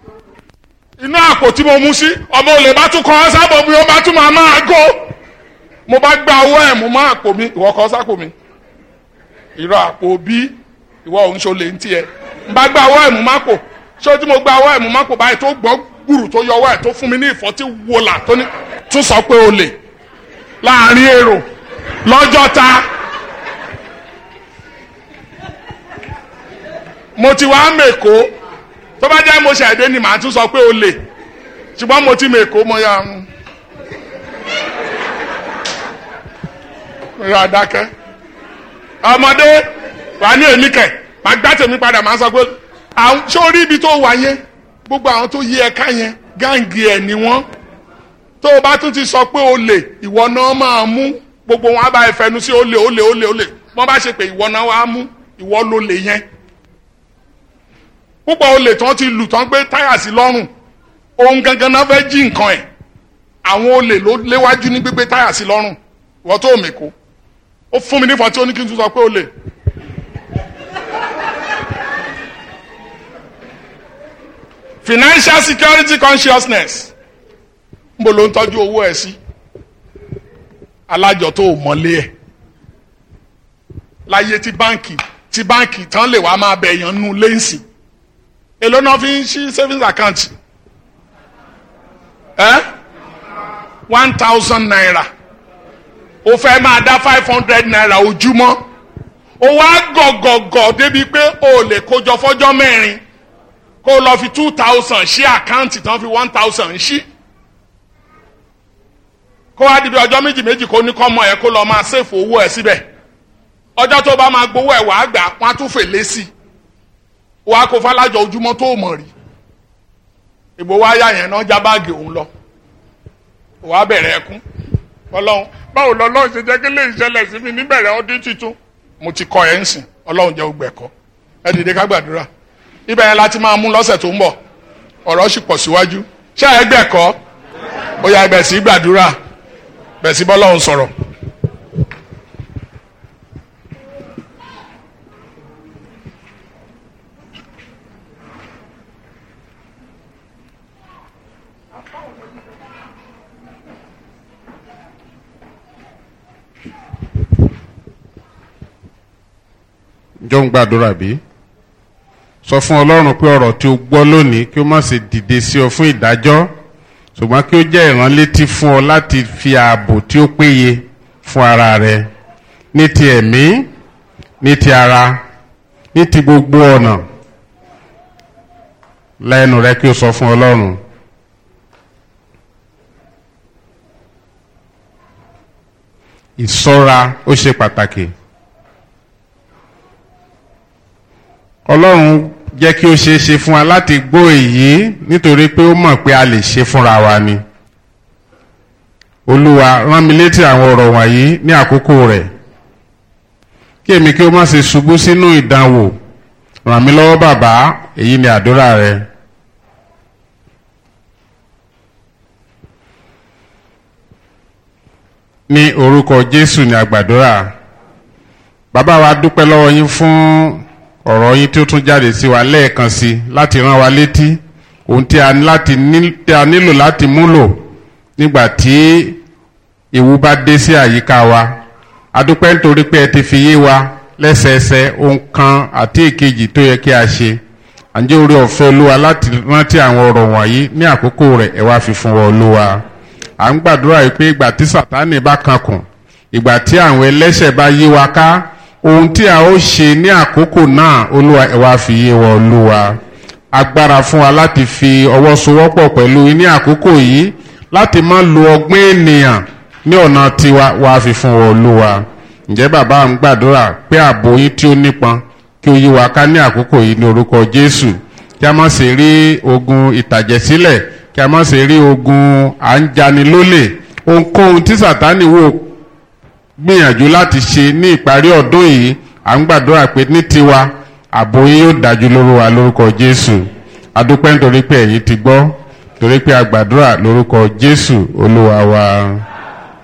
inú àpò tí mo mú sí ọmọ olè bá tún kọ́ ọ́ sábọ̀ bí ó bá tún máa máa gó mo bá gba owó ẹ̀ mo má àpò mi ìwọ kọ́ sápò mi ìrọ̀ àpò bí ìwọ òun ṣo lè ń tiẹ̀ n bá gba owó ẹ̀ mo má pò ṣé tí mo gba owó ẹ̀ mo má pò báyìí tó gbọ́ gbùrù tó yọ owó ẹ̀ tó fún mi ní ìfọ́tí wọlà tó ní tún sọ pé o lè láàrin èrò lọ́jọ́ ta mo ti wá mèkó tó bá jẹ́ mo ṣẹ̀dé ni màá tún sọ pé o lè ṣùgbọ́n mo ti mèkó mo yà ń ra dákẹ́ ọmọdé wà ní èmi kẹ̀ màá gbá tèmi padà màá sọ pé àwọn sórí ibi tó wà yẹn gbogbo àwọn tó yí ẹ̀ka yẹn gáǹgì ẹ̀ ni wọ́n tó o bá tún ti sọ pé o lè ìwọ náà máa mú gbogbo wọn á bá ẹ fẹnu sí o lè o lè o lè o lè wọ́n bá ṣe pé ìwọ náà wàá mú ìwọ ló lè yẹn púpọ̀ olè tán ti lù tán gbé táyà sí lọ́rùn ohun gangan náà fẹ́ jí nǹkan ẹ̀ àwọn olè ló léwájú ní gbígbé táyà sí lọ́rùn ìwọ tó mèkó ó fún mi nífọ̀ọ́ tí ó ní kí n tún sọ pé olè. financial security consciousness níbo ló ń tọ́jú owó ẹ̀ sí alájọ tó o mọ̀lé ẹ̀ láyé tí báǹkì tí báǹkì tán lè wá máa bẹ̀yàn nù lẹ́ǹsì èló náà fi ń ṣí savings account ẹ́ one thousand naira o fẹ́ máa dá five hundred naira ojúmọ́ o wá gọ̀gọ̀gọ̀ débi pé o lè kójọ fọ́jọ́ mẹ́rin kó o lọ fi two thousand ṣí àkáǹtì tán fi one thousand ṣí kó wá dibi ọjọ́ méjì méjì kó ní kọ́ mọ ẹ̀ kó lọ máa ṣèfò owó ẹ̀ síbẹ̀ ọjọ́ tó bá máa gbowó ẹ̀ wàá gbà wọ́n á tún fèlé sí i wàá kó falájọ ojúmọ́ tó mọ̀ rí ìbò wa yá yẹn náà já báàgì òun lọ wàá bẹ̀rẹ̀ ẹkún ọlọ́run báwo lọ́lọ́run ṣe jẹ́ kí lè ṣẹlẹ̀ sí mi níbẹ̀rẹ̀ ọdún tuntun mo ti kọ ẹ̀ ń sìn ọlọ́run jẹ́ ogbẹ̀ kọ́ ẹ dìde ká gbàdúrà ibẹ̀ yẹn láti máa mú lọ́sẹ̀ tó ń bọ̀ ọ̀rọ̀ sì pọ̀ síwájú ṣé ẹ gbẹ̀ kọ́ ó yá ibẹ̀ sí gbàdúrà bẹ̀ sí bọ́lọ́run sọ̀rọ̀. jọ ń gbàdúrà bí sọ fún ọlọ́run pé ọ̀rọ̀ tí o gbọ́ lónìí kí o má ṣe dìde sí ọ fún ìdájọ́ ṣùgbọ́n kí ó jẹ́ ìránlétí fún ọ láti fi ààbò tí ó péye fún ara rẹ ní ti ẹ̀mí ní ti ara ní ti gbogbo ọ̀nà lẹ́nu rẹ kí o sọ fún ọlọ́run. ìṣọ́ra ó ṣe pàtàkì. ọlọ́run jẹ́ kí ó ṣeé ṣe fún wa láti gbọ́ èyí nítorí pé ó mọ̀ pé a lè ṣe fúnra wa ni. olúwa rán mi létí àwọn ọ̀rọ̀ wọ̀nyí ní àkókò rẹ̀ kí èmi kí ó má ṣe ṣubú sínú ìdánwò ràn mí lọ́wọ́ bàbá èyí ni àdúrà rẹ. ní orúkọ jésù ní àgbàdúrà bàbá wa dúpẹ́ lọ́wọ́ yín fún ọ̀rọ̀ yín tí ó tún jáde sí wa lẹ́ẹ̀kan sí láti rán wa létí ohun tí a láti ní tí a nílò láti múlò nígbà tí ìwú bá dé sí àyíká wa a dúpẹ́ nítorí pé ẹ ti fi yé wa lẹ́sẹẹsẹ ohun kan àti èkejì tó yẹ kí a ṣe àǹjẹ́ orí ọ̀fẹ́ olúwa láti rántí àwọn ọ̀rọ̀ wọ̀nyí ní àkókò rẹ̀ ẹ wá fi fún wa olúwa à ń gbàdúrà yìí pé ìgbà tí sàtánì bá kankùn ìgbà tí àwọn ẹlẹ́ṣẹ̀ bá yí wa ká ohun tí a ó ṣe ní àkókò náà olúwa ẹ wá fi yé wa olúwa agbára fún wa láti fi ọwọ́ sowọ́pọ̀ pẹ̀lú ní àkókò yìí láti má lo ọgbọ́n ènìyàn ní ọ̀nà tiwa wá fi fún wa olúwa ǹjẹ́ bàbá ń gbàdúrà pé ààbò yín tí ó nípọn kí ó yí wa ká ní àkókò yìí ní orúkọ jésù kí a má ṣe rí ogun ìtàjẹ̀sílẹ̀ kí a má ṣe rí ogun à ń jani lólè ohunkóhun tí sàtánì wò gbìyànjú láti ṣe ní ìparí ọdún yìí à ń gbàdúrà pé ní tiwa ààbò yín yóò dájú lórí wa lórúkọ jésù adúpẹ́ nítorí pé ẹ̀yin ti gbọ́ torí pé a gbàdúrà lórúkọ jésù olúwa wa.